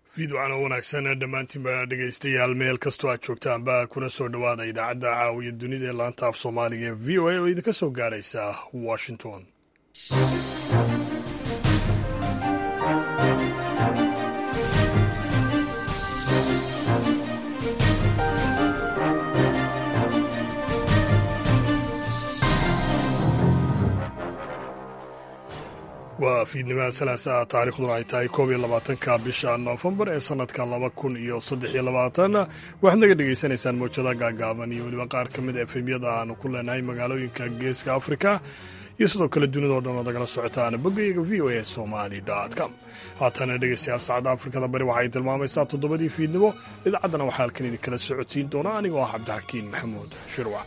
fiidwacan oo wanaagsan dhammaantiinba dhegaystayaal meel kastoo aad joogtaanba kuna soo dhowaada idaacadda caawiya dunida ee laanta af soomaaliga ee v o a oo idinka soo gaadhaysa washington waa fiidnimada salaasa taarikhduna ay tahay koob iyo labaatanka bisha noofembar ee sanadka laba kun iyo saddex iyo labaatan waxaad naga dhegaysanaysaan mawjada gaagaaban iyo weliba qaar ka mid a efemyada aanu ku leenahay magaalooyinka geeska afrika iyo sidoo kale dunidao dhan oo nagala socotaan boggayaga v o a somali com haatana dhegeystayaal saacadda afrikada bari waxay tilmaamaysaa toddobadii fiidnimo idaacaddana waxaa halkan idinkala socodsiin doona anigoo ah cabdixakiin maxamuud shirwac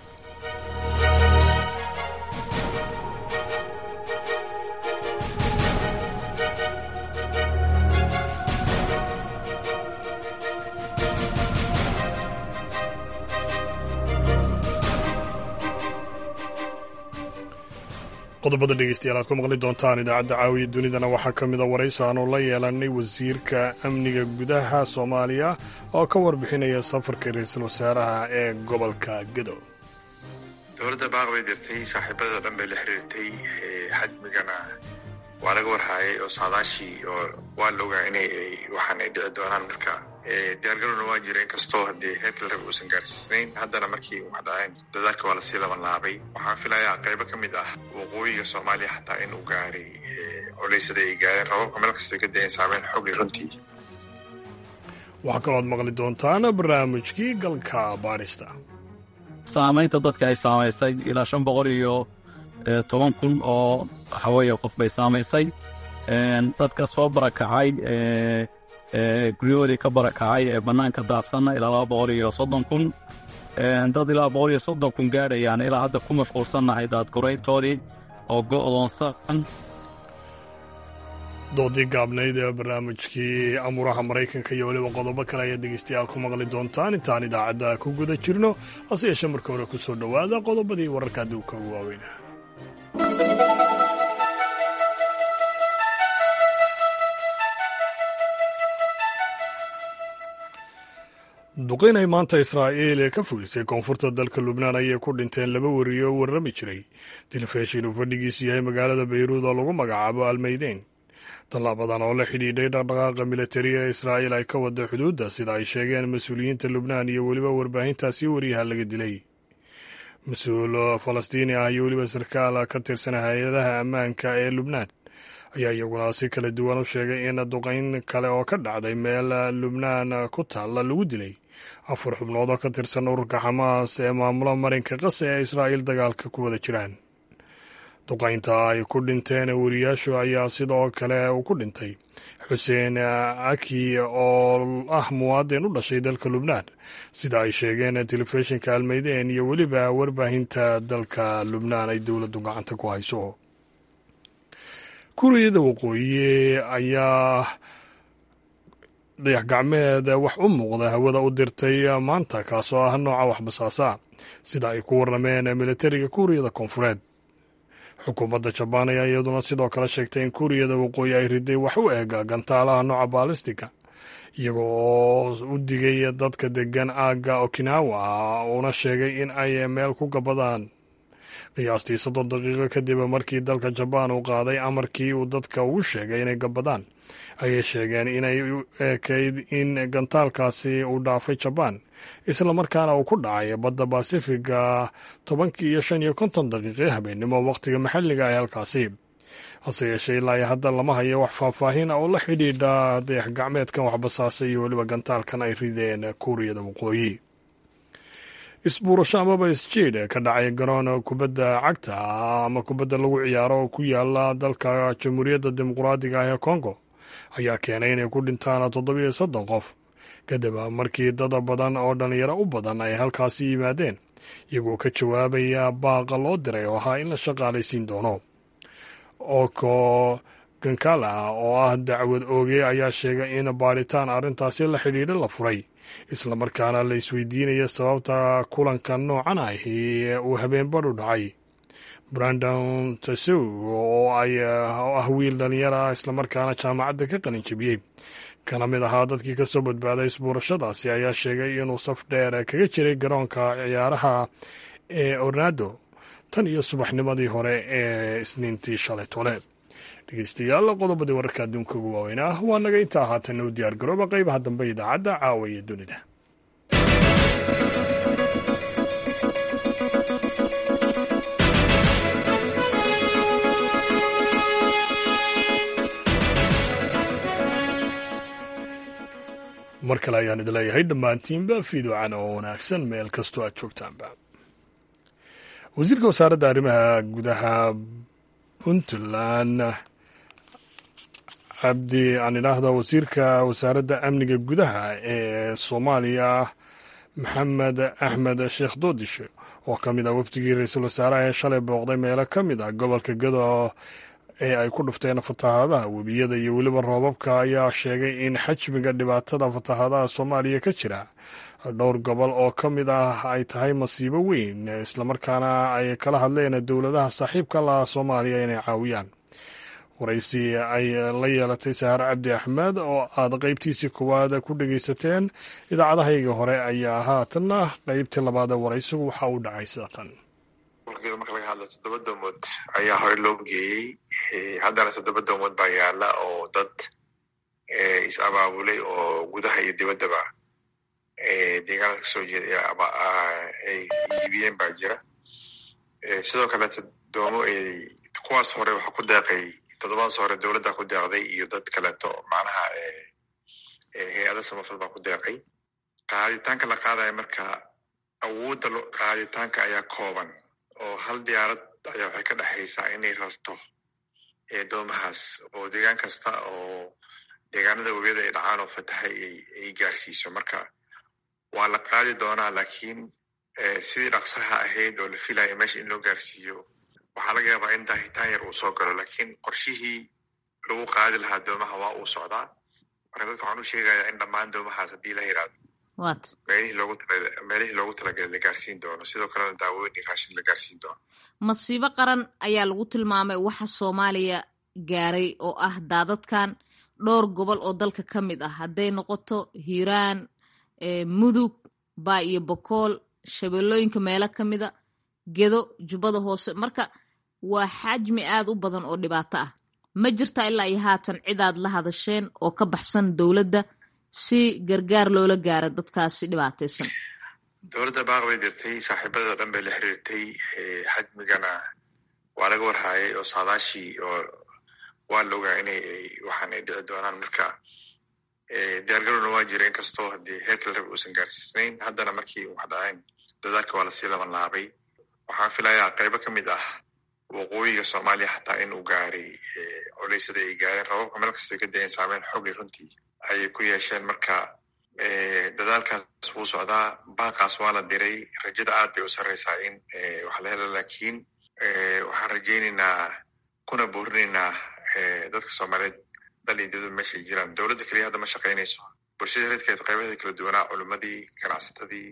qodobada dhegeystayaal aad ku maqli doontaan idaacadda caawiya dunidana waxaa ka mida waraysi aanu la yeelanay wasiirka amniga gudaha soomaaliya oo ka warbixinaya safarka ra-iisul wasaaraha ee gobolka gedo dowladda baaq bay dirtay saaxiibadoo dhan bay la xiriirtay xajmigana waa laga warhaayay oo saadaashii oo waa la ogaa inay waxaan ay dhici doonaan marka diyaargarowna waa jira inkastoo haddii heerkii la raba uusan gaarsiisnayn haddana markii wax dhaceen dadaalka waa lasii laban laabay waxaan filayaa qaybo ka mid ah waqooyiga soomaaliya xataa in uu gaaray culaysada ay gaareen rababka meel kastoo ka dayan saameyn xoogle runtii waxaa kalooad maqli doontaan barnaamijkii galka baadhista saamaynta dadka ay saamaysay ilaa shan boqol iyo toban kun oo waxaweeye qof bay saamaysay dadka soo barakacay guryahoodii ka barakacay ee bannaanka daadsanna ilaa laba boqol iyo soddon kun dad ilaa boqol iyo soddon kun gaadhayaan ilaa hadda ku mashquulsannahay daadgurayntoodii oo go'doonsan doodii gaabnayd ee barnaamijkii amuuraha maraykanka iyo weliba qodobo kale ayaad dhegeystayaal ku maqli doontaan intaan idaacadda ku guda jirno hase yeeshee marka hore ku soo dhowaada qodobadii wararka adduunka ugu waaweyna duqayn ay maanta israa'iil ee ka fogeysay koonfurta dalka lubnaan ayay ku dhinteen laba wariye oo warrami jiray telefishin uu fadhigiisu yahay magaalada bayruud oo lagu magacaabo almaydeyn tallaabadan oo la xidhiidhay dhaqdhaqaaqa militariga ee israa'iil ay ka wada xuduudda sida ay sheegeen mas-uuliyiinta lubnaan iyo weliba warbaahintaasi wariyaha laga dilay mas-uul falastiini ah iyo weliba sarkaal ka tirsan hay-adaha ammaanka ee lubnaan ayaa iyaguna si kala duwan u sheegay in duqayn kale oo ka dhacday meel lubnaan ku taalla lagu dilay afar xubnood oo ka tirsan ururka xamaas ee maamula marinka qase ee israa'iil dagaalka ku wada jiraan duqaynta ay ku dhinteen wariyaashu ayaa sidoo kale uu ku dhintay xuseen aki oo ah muwaadin u dhashay dalka lubnaan sida ay sheegeen telefishinka almeydeen iyo weliba warbaahinta dalka lubnaan ay dowladdu gacanta ku hayso kuuriyada waqooyi ayaa dayax gacmeed wax u muuqda hawada u dirtay maanta kaasoo ah nooca waxbasaasa sida ay ku warrameen militariga kuuriyada koonfureed xukuumadda jabaan ayaa iyaduna sidoo kale sheegtay in kuuriyada waqooyi ay riday wax u eg gantaalaha nooca baalistika iyaga oo u digay dadka degan aagga okinawa uuna sheegay in ay meel ku gabadaan qiyaastii soddon daqiiqo kadib markii dalka jabaan uu qaaday amarkii uu dadka ugu sheegay inay gabadaan ayay sheegeen inay u ekayd in gantaalkaasi uu dhaafay jabaan islamarkaana uu ku dhacay badda basifiga tobankii iyo shan iyo konton daqiiqe habeennimo wakhtiga maxalliga ee halkaasi hase yeeshee ilaa iyo hadda lama hayo wax faahfaahin oo la xidhiidha dayax gacmeedkan waxbasaasay iyo weliba gantaalkan ay rideen kuuriyada waqooyi isbuurasho amaba isjiid ka dhacay garoon kubadda cagta ama kubadda lagu ciyaaro oo ku yaala dalka jamhuuriyadda dimuqraadiga ah ee kongo ayaa keenay inay ku dhintaan toddobiyo soddon qof kadib markii dad badan oo dhallinyaro u badan ay halkaasi yimaadeen iyagoo ka jawaabaya baaqa loo diray oo ahaa in la shaqaalaysiin doono oko gankala oo ah dacwad ooge ayaa sheegay in baadhitaan arrintaasi la xidhiidha la furay islamarkaana la isweydiinaya sababta kulanka noocan ahi uu habeen badhu dhacay brandon tasow oo ah wiil dhalinyar ah islamarkaana jaamacadda ka qalin jebiyey kana mid ahaa dadkii ka soo badbaaday isbuurashadaasi ayaa sheegay inuu saf dheer kaga jiray garoonka ciyaaraha ee ornado tan iyo subaxnimadii hore ee isniintii shalay tole dhegeystayaal qodobadii wararka adduunka ugu waaweyn ah waa naga intaa haatanna u diyaar garooba qaybaha dambe idaacadda caawa iyo dunida mar kale ayaan idin leeyahay dhammaantiinba fiidocan oo wanaagsan meel kastoo aad joogtaanba wasiirka wasaaradda arrimaha gudaha puntland cabdi aan idhaahda wasiirka wasaaradda amniga gudaha ee soomaaliya maxamed axmed sheekh doodishe oo ka mid ah wafdigii ra-iisul wasaaraha ee shalay booqday meelo ka mid ah gobolka gado ee ay ku dhufteen fatahaadaha webiyada iyo weliba roobabka ayaa sheegay in xajmiga dhibaatada fatahaadaha soomaaliya ka jira dhowr gobol oo ka mid ah ay tahay masiibo weyn islamarkaana ay kala hadleen dowladaha saaxiibka laha soomaaliya inay caawiyaan waraysi ay la yeelatay sahaar cabdi axmed oo aad qeybtiisii koowaad ku dhegeysateen idaacadahayga hore ayaa haatanna qeybtii labaada waraysigu waxa uu dhacay sida tan marka laga hadlo toddoba doomood ayaa hore loo geeyey haddana toddoba doomood baa yaala oo dad is abaabulay oo gudaha iyo dibaddaba deegaanada kasoo jeeda ay iibiyeen baa jira sidoo kaleeto doomo kuwaas hore waxaa ku deeqay toddobadaas hore dowladda ku deeqday iyo dad kaleeto macnaha hay-ada samafal baa ku deeqay qaaditaanka la qaadaya marka awoodda qaaditaanka ayaa kooban oo hal diyaarad ayaa waxay ka dhexaysaa inay rarto doomahaas oo deegaan kasta oo deegaanada webiyada ay dhacaan oo fatahay ay gaarsiiso marka waa la qaadi doonaa laakiin sidii dhaqsaha ahayd oo la filaya meesha in loo gaarsiiyo waxaa laga yaabaa in daahitaan yar uu soo galo laakiin qorshihii lagu qaadi lahaa doomaha waa uu socdaa marka dadka waxaan u sheegayaa in dhammaan doomahaas haddii la yiraahdo meelihii loogu meelihii loogu talagalay la gaarsiin doono sidoo kalena daawooyin iyo raashin la gaarsiin doono masiibo qaran ayaa lagu tilmaamay waxa soomaaliya gaaray oo ah daadadkan dhowr gobol oo dalka ka mid ah hadday noqoto hiiraan mudug baa iyo bokool shabeellooyinka meelo ka mida gedo jubbada hoose marka waa xajmi aad u badan oo dhibaato ah ma jirtaa ilaa iyo haatan cidaad la hadasheen oo ka baxsan dowladda si gargaar loola gaara dadkaasi dhibaataysan dowladda baaq bay dirtay saaxiibadoo dhan bay la xiriirtay xajmigana waa laga warhaayay oo saadaashii oo waa la ogaa inay waxaan ay dhici doonaan marka diyaargarowna waa jira inkastoo haddii heerka la raba uusan gaarsiisnayn haddana markii wax dhaceen dadaalka waa lasii laban laabay waxaan filayaa qaybo ka mid ah waqooyiga soomaaliya xataa in uu gaaray culaysada ay gaareen rababka meel kastoo ka dayen saameyn xoogay runtii ayay ku yeesheen marka dadaalkaas wuu socdaa baaqaas waa la diray rajada aad bay u sarreysaa in wax la helo laakiin waxaan rajaynaynaa kuna boorinaynaa dadka soomaaliyeed dal iyo dibadba meesha ay jiraan dowladda keliya hadda ma shaqaynayso bulshada reedkeed qaybaheeda kala duwanaa culimmadii ganacsatadii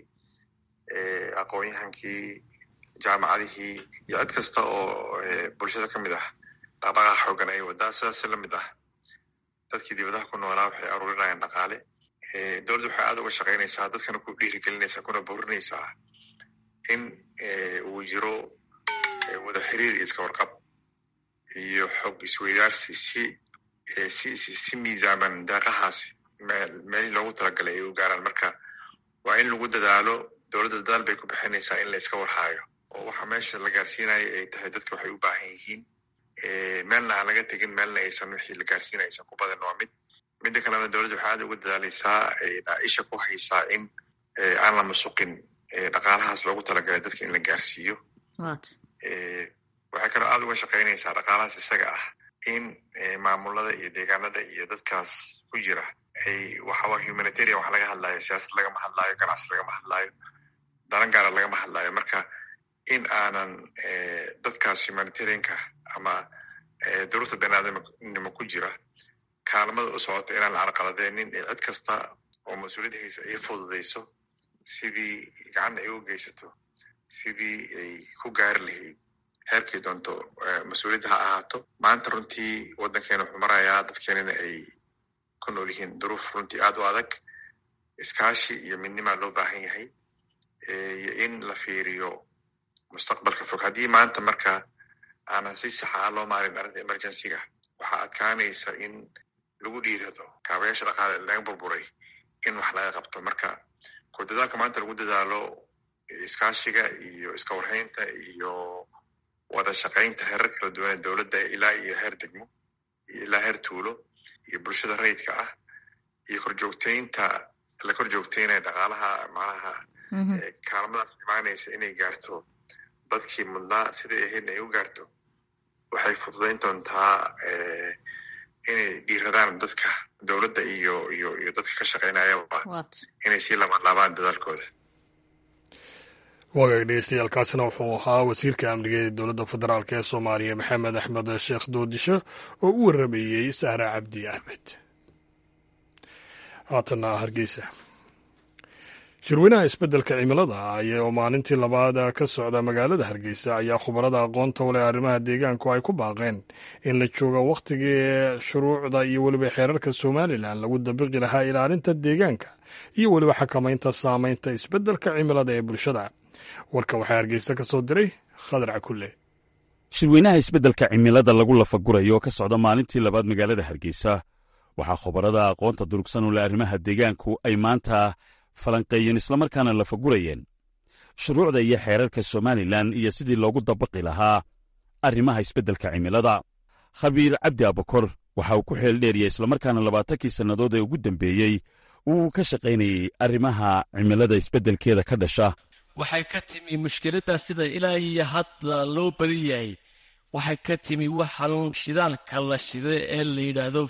aqoon-yahankii jaamacadihii iyo cid kasta oo bulshada ka mid ah dhaqdhaqaaqa xoogan ay wadaa sidaas la mid ah dadkii dibadaha ku noolaa waxay aruurinayaan dhaqaale dowladda waxay aad uga shaqaynaysaa dadkana ku dhiirigelinaysaa kuna boorinaysaa in uu jiro wada xiriir iyo iska warqab iyo xog isweydaarsi si si si miisaaman deeqahaasi meelii loogu talagalay ay u gaaraan marka waa in lagu dadaalo dowladda dadaal bay ku bixinaysaa in la iska warhaayo oo waxa meesha la gaarsiinayo ay tahay dadka waxay u baahan yihiin meelna aan laga tegin meelna aysan wixii la gaarsiinaya aysan ku badan waa mid midda kalena dowladda waxay aad uga dadaalaysaa isha ku haysaa in aan la masuqin dhaqaalahaas loogu talagalay dadka in la gaarsiiyo waxay kaloo aad uga shaqaynaysaa dhaqaalahaas isaga ah in maamulada iyo deegaanada iyo dadkaas ku jira ay waxawa humanitarian wax laga hadlaayo siyaasad lagama hadlaayo ganacsi lagama hadlaayo dalan gaara lagama hadlaayo marka in aanan dadkaas humanitarianka ama duruufta baniaadamnimo ku jira kaalmada u socota inaan la carqaladeynin ee cid kasta oo mas-uuliyadda haysa ay fududayso sidii gacanna ay u geysato sidii ay ku gaari lahayd heerkay doonto mas-uuliyadda ha ahaato maanta runtii waddankeena wuxuu marayaa dadkeenana ay ku nool yihiin duruuf runtii aad u adag iskaashi iyo midnimaa loo baahan yahay iyo in la fiiriyo mustaqbalka fog haddii maanta marka aanan si saxa a loo maarin arrinta emergencyga waxaa adkaanaysa in lagu dhiirado kaabayaasha dhaqaale laga burburay in wax laga qabto marka ko dadaalka maanta lagu dadaalo iskaashiga iyo iska warhaynta iyo wada shaqaynta heerar kala duwan ee dowladda ilaa iyo heer degmo iyo ilaa heer tuulo iyo bulshada rayidka ah iyo korjoogteynta la kor joogteynaya dhaqaalaha macnaha kaalmadaas imaanaysa inay gaarto dadkii mudnaa siday ahaydna ay u gaarto waxay fududayn doontaa inay dhiiradaan dadka dowladda iyo iyo iyo dadka ka shaqaynayaba inay sii labanlaabaan dadaalkooda wagaag dhegeystayaaalkaasina wuxuu ahaa wasiirka amniga ee dowladda federaalk ee soomaaliya maxamed axmed sheekh doodisho oo u waramayey sahra cabdi axmed haatana hargeysa shirweynaha isbeddelka cimilada oo maalintii labaad ka socda magaalada hargeysa ayaa khubarada aqoonta u leh arrimaha deegaanku ay ku baaqeen in la joogo wakhtigii shuruucda iyo weliba xeerarka somalilan lagu dabiqi lahaa ilaalinta deegaanka iyo weliba xakamaynta saameynta isbeddelka cimilada ee bulshada warkan waxaa hargeysa ka soo diray khadar cakulle shirweynaha isbeddelka cimilada lagu lafagurayo oo ka socda maalintii labaad magaalada hargeysa waxaa khubarada aqoonta durugsan u leh arrimaha deegaanku ay maanta falanqeeyeen islamarkaana lafagurayeen shuruucda iyo xeerarka somalilan iyo sidii loogu dabaqi lahaa arrimaha isbeddelka cimilada khabiir cabdi abakor waxa uu ku xeel dheeriyey islamarkaana labaatankii sannadood ee ugu dambeeyey uu ka shaqaynayey arrimaha cimilada isbeddelkeeda ka dhasha waxay ka timi mushkiladdaa sida ilaa iyo hadda loo badan yahay waxay ka timi waxan shidaalka la shiday ee la yidhaahdo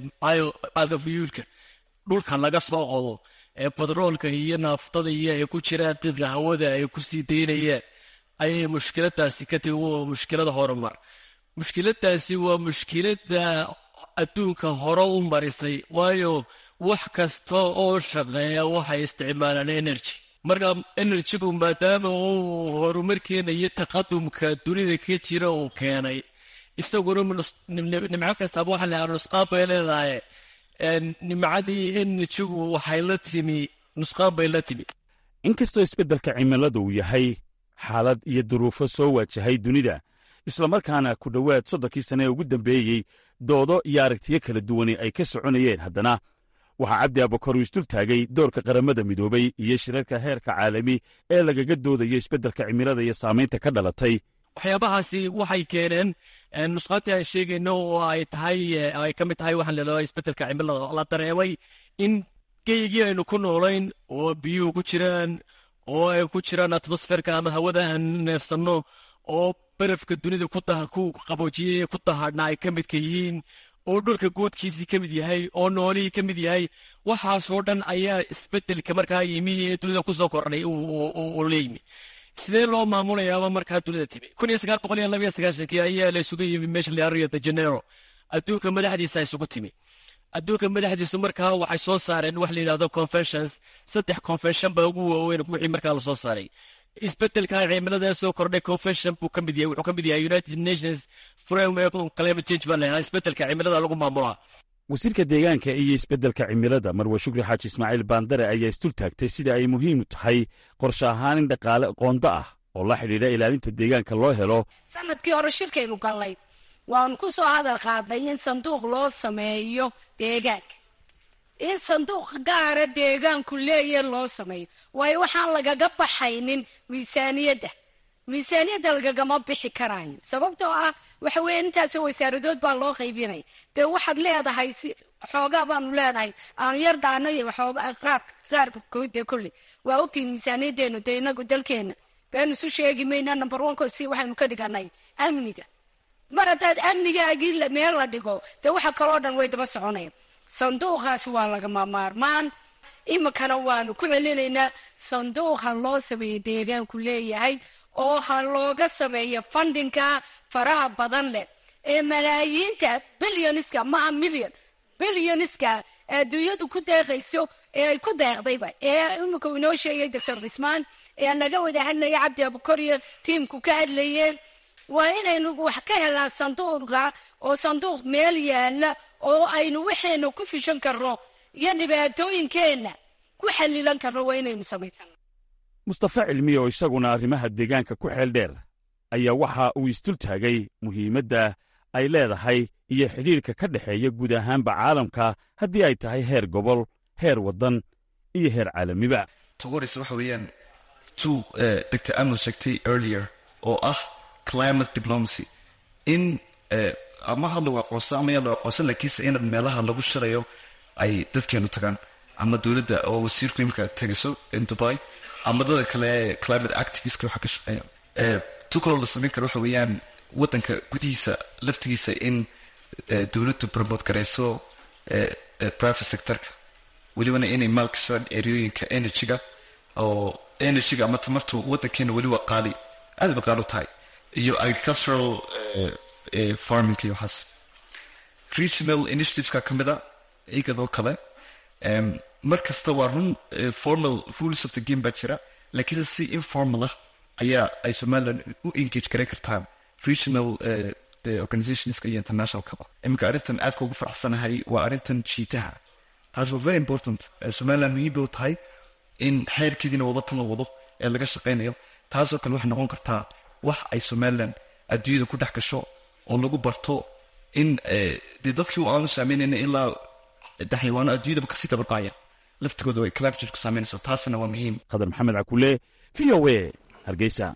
biofuulka dhulkan laga soo qodo ee batroolka iyo naaftada iyo ay ku jiraan qiiqa hawada ay ku sii daynayaan ayay mushkiladaasi ka timi waa mushkilada horumar mushkiladaasi waa mushkilada adduunka hore u marisay waayo wax kasta oo shaqeeya waxay isticmaalaan energy marka enerjigu maadaama uu horumarkeena iyo taqadumka dunida ka jira uu keenay isaguna nimco kastaaba waxa la nusqaan bay leedahay nimcadii enerjigu waxay la timi nusqaan bay la timi inkastoo isbeddelka cimilada uu yahay xaalad iyo duruufo soo waajahay dunida islamarkaana ku dhowaad soddonkii sane ee ugu dambeeyey doodo iyo aragtiyo kala duwani ay ka soconayeen haddana waxaa cabdi abakor uu isdul taagay doorka qaramada midoobay iyo shirarka heerka caalami ee lagaga doodayo isbeddelka cimilada iyo saamaynta ka dhalatay waxyaabahaasi waxay keeneen nusqaantii aan sheegayno oo ay tahay ay ka mid tahay waxaan leedahay isbeddelka cimilada la dareemay in geygii aynu ku noolayn oo biyuhu ku jiraan oo ay ku jiraan atmosferka ama hawada aan neefsanno oo barafka dunida ku qaboojiyey ku dahadhna ay ka midka yihiin oo dhulka goodkiisii ka mid yahay oo noolihii ka mid yahay waxaasoo dhan ayaa isbeddelka markaa yimi ee dunida kusoo kordhay uu leeyimi sidee loo maamulayaaba markaa dunida timi kun iyo sagaal boqol iyo laba iyo sagaashankii ayaa la isugu yimi meesha la rio de janeiro adduunka madaxdiisa isugu timi adduunka madaxdiisu markaa waxay soo saareen wax la yidhahdo conventions saddex convention baa ugu waaweyn wixii markaa lasoo saaray isbeddelka cimilada soo kordhay convention buu ka mid yahay wuxuu ka mid yahay united nations framework on climate change baa lahaa isbeddelka cimilada lagu maamulaa wasiirka deegaanka iyo isbeddelka cimilada marwe shukri xaaji ismaaciil baandare ayaa isdul taagtay sida ay muhiim tahay qorshe ahaan in dhaqaale qoonda ah oo la xidhiidha ilaalinta deegaanka loo helo sanadkii hore shirkaynu gallay waanu ku soo hadal qaadnay in sanduuq loo sameeyo deegaanka in sanduuq gaara deegaanku leeya loo sameeyo waayo waxaan lagaga baxaynin miisaaniyadda miisaaniyadda lagagama bixi karaayo sababtoo ah waxa weeye intaasoo wasaaradood baa loo qaybinaya dee waxaad leedahay si xoogaa baanu leenahay aanu yar dhaano iyo xoogaa qaarka qaarka koodee kolley waa ogtihin miisaaniyaddeenu dee inagu dalkeena beenu isu sheegi mayna number one ko si waxaynu ka dhiganay amniga mar haddaad amnigaagii meel la dhigo dee waxa kaloo dhan way daba soconaya sanduuqaasi waa lagama maarmaan iminkana waanu ku celinaynaa sanduuqa loo sameeyo deegaanku leeyahay oo ha looga sameeyo fundinka faraha badan leh ee malaayiinta bilyoniska maa milyan bilyoniska adduunyadu ku deeqayso ee ay ku deeqdayba ee iminka uu inoo sheegay doctor cismaan ee naga wada hadlaya cabdi abukor iyo tiimku ka hadlayeen waa inaynu wax ka helnaa sanduuqa oo sanduuq meel yaala oo aynu waxaynu ku fishan karno iyo dhibaatooyinkeenna ku xalilan karno waa inaynu samaysana mustafa cilmi oo isaguna arrimaha deegaanka ku xeel dheer ayaa waxa uu isdul taagay muhiimadda ay leedahay iyo xidhiirka ka dhexeeya guud ahaanba caalamka haddii ay tahay heer gobol heer waddan iyo heer caalamiba togores waxa weeyaan tuu dr amno sheegtay earlier oo ah climate diplomacy in ama ha lagu aqoonsan ama yaa lagu aqoonsan laakiinse inaad meelaha lagu shirayo ay dadkeenu tagaan ama dowladda oo wasiirku imika tagayso in dubai ama dada kale climate activistka waxa ka shaqeeya tu kaloo la samayn karo waxa weeyaan waddanka gudihiisa laftigiisa in dowladdu promote garayso private sectorka welibana inay maalgashadaan eryooyinka energyga oo energyga ama tamartu waddankeena weli waa qaali aad ba qaali u tahay iyo agricultural farming iyo waxaas regional initiativeska ka mid a igadoo kale mar kasta waa run formal rules of the game baa jira laakiinse si informal ah ayaa ay somaliland u engage garan kartaa regional organizationska iyo internationalkaba iminka arrintan aadka ugu faraxsanahay waa arrintan jiitaha taas waa very important somaliland muhiim bay u tahay in xeerkeediina wadatan la wado ee laga shaqaynayo taasoo kale waxay noqon kartaa wax ay somaliland adduunyada ku dhex gasho oo lagu barto in dee dadkii aanu saameynayna ilaa xayawaano adduunyadaba kasii dabarqaaya laftigooda way climate change ku saameynaysa taasina waa muhiim khadar maxamed cakule v o a hargeysa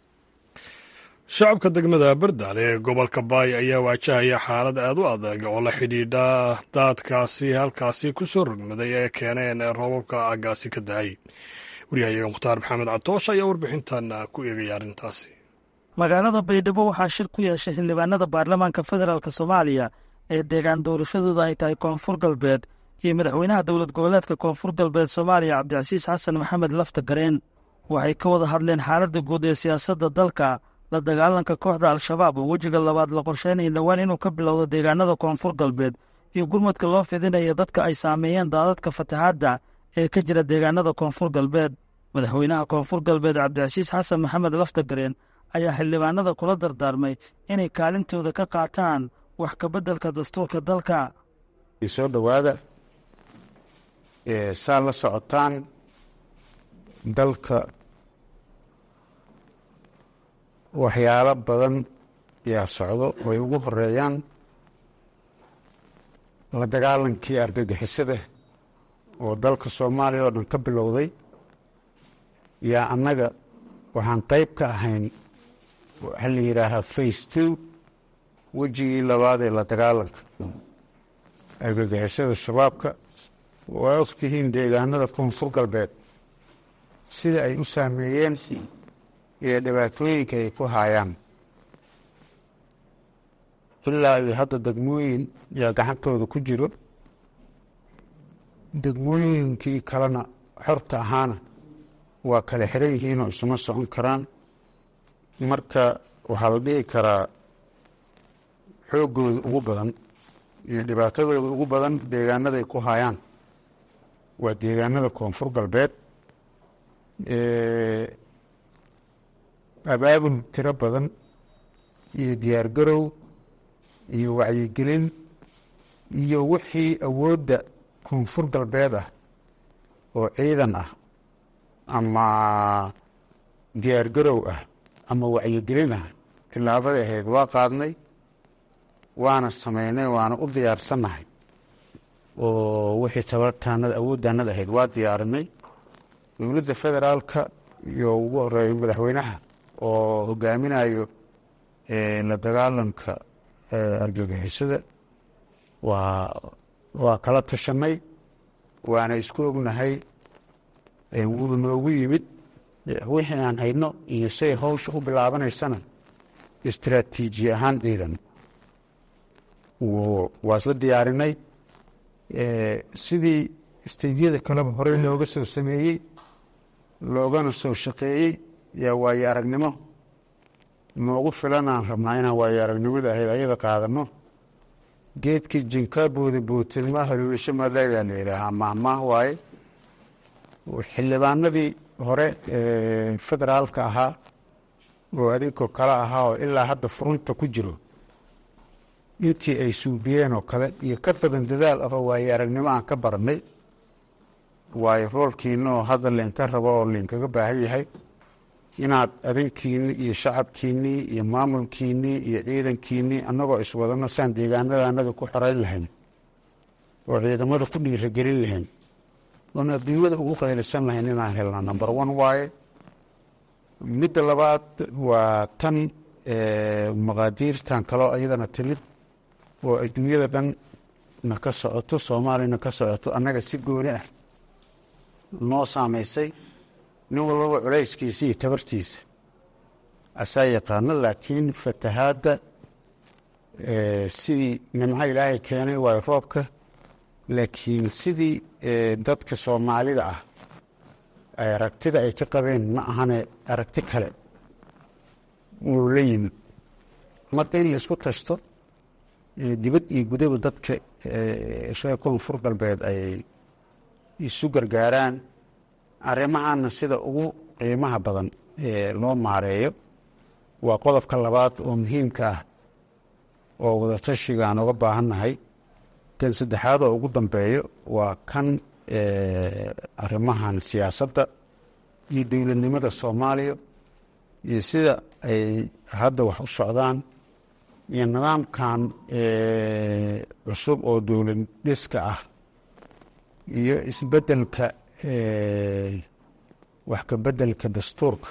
shacabka degmada bardaale ee gobolka baay ayaa waajahaya xaalad aad u adag oo la xidhiidha daadkaasi halkaasi ku soo rogmaday ee keeneen roobabka aagaasi ka da-ay waryahayaga mukhtaar maxamed catoosh ayaa warbixintan ku eegaya arrintaasi magaalada baydhabo waxaa shir ku yeeshay xildhibaanada baarlamaanka federaalk soomaaliya ee deegaan doorashadooda ay tahay koonfur galbeed iyo madaxweynaha dowlad goboleedka koonfur galbeed soomaaliya cabdicasiis xasan maxamed lafta gareen waxay ka wada hadleen xaaladda guud ee siyaasadda dalka la dagaalanka kooxda al-shabaab oo wejiga labaad la qorsheynaya dhowaan inuu ka bilowdo deegaanada koonfur galbeed iyo gurmadka loo fidinaya dadka ay saameeyeen daadadka fatahaadda ee ka jira deegaanada koonfur galbeed madaxweynaha koonfur galbeed cabdicasiis xasan maxamed laftagareen ayaa xildhibaanada kula dardaarmay inay kaalintooda ka qaataan wax kabeddelka dastuurka dalka soo dhowaada saa la socotaan dalka waxyaalo badan yaa socdo way ugu horeeyaan la dagaalankii argagixisada oo dalka soomaaliya oo dhan ka bilowday yaa annaga waxaan qayb ka ahayn waxaa la yidhaahaa face two wejigii labaad ee la dagaalanka argagixisada shabaabka waa ogtihiin deegaanada koonfur galbeed sida ay u saameeyeen iyo dhibaatooyinka ay ku haayaan ilaa iyo hadda degmooyin yaa gacantooda ku jiro degmooyinkii kalena xorta ahaana waa kala xiran yihiinoo isuma socon karaan marka waxaa la dhihi karaa xooggooda ugu badan iyo dhibaatadooda ugu badan deegaanaday ku hayaan waa deegaanada koonfur galbeed abaabul tiro badan iyo diyaargarow iyo wacyigelin iyo wixii awoodda koonfur galbeed ah oo ciidan ah ama diyaargarow ah ama wacyigelin ah tillaabada ahayd waa qaadnay waana sameynay waana u diyaarsannahay oo wixii tabartaanada awooddaanada ahayd waa diyaarinay dowladda federaalka iyo ugu horeeyo madaxweynaha oo hogaaminayo la dagaalanka argagixisada waa waa kala tashanay waana isku ognahay wuu noogu yimid wixii aan hayno iyo say hawsha u bilaabanaysana istraatiiji ahaan ciidan waa isla diyaarinay sidii isteydyada kaleba horey looga soo sameeyey loogana soo shaqeeyey yaa waayo aragnimo noogu filan aan rabnaa inaan waayo aragnimada ahayd ayada qaadano geedkii jinkaabooda bootilma haluulisho maleegaa la yidhaahaa maahmaah waaye xildhibaanadii hore federaalka ahaa oo adinkoo kale ahaa oo ilaa hadda furunta ku jiro intii ay suubiyeen oo kale iyo ka badan dadaal ahoo waaye aragnimo aan ka barannay waayo roolkiina oo hadda leenka rabo oo leenkaga baahan yahay inaad adinkiinni iyo shacabkiinnii iyo maamulkiinnii iyo ciidankiinnii annagoo iswadano saan deegaanadaanada ku xoreyn lahayn oo ciidamada ku dhiiragelin lahayn oon adduunyada ugu qaylisan lahayn inaan helnaa number one waaye midda labaad waa tan maqaadiirtan kaloo iyadana timid oo adduunyada dhan na ka socoto soomaaliyana ka socoto annaga si gooni ah noo saamaysay nin walbaba culayskiisa iyo tabartiisa asaa yaqaano laakiin fatahaadda sidii nimco ilaahay keenay waayo roobka laakiin sidii dadka soomaalida ah ay aragtida ay ka qabeen ma ahane aragti kale wuu la yimid marka in laisku tashto dibad iyo gudaba dadka reer koonfur galbeed ay isu gargaaraan arrimahaana sida ugu qiimaha badan loo maareeyo waa qodobka labaad oo muhiimka ah oo wadatashigaan uga baahannahay kan saddexaad oo ugu dambeeyo waa kan arrimahan siyaasadda iyo dowladnimada soomaaliya iyo sida ay hadda wax u socdaan iyo nidaamkan cusub oo dowlad dhiska ah iyo isbeddelka wax ka beddelka dastuurka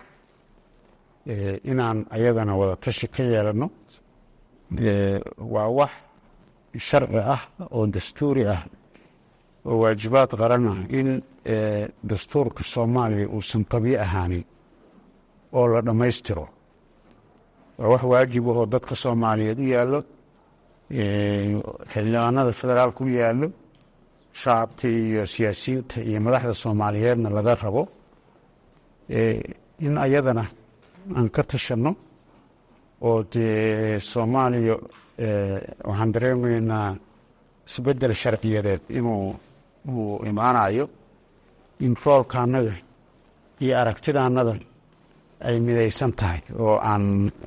inaan ayadana wada tashi ka yeelano waa wax sharci ah oo dastuuri ah oo waajibaad qaran ah in dastuurka soomaaliya uusan qabiyo ahaanin oo la dhammaystiro waa wax waajib ahoo dadka soomaaliyeed u yaallo xildhibaanada federaalka u yaallo shacabka iyo siyaasiyiinta iyo madaxda soomaaliyeedna laga rabo in ayadana aan ka tashanno oo dee soomaaliya waxaan dareemaynaa isbeddel sharciyadeed inuu uu imaanayo in roolkaanada iyo aragtidaanada ay midaysan tahay oo aan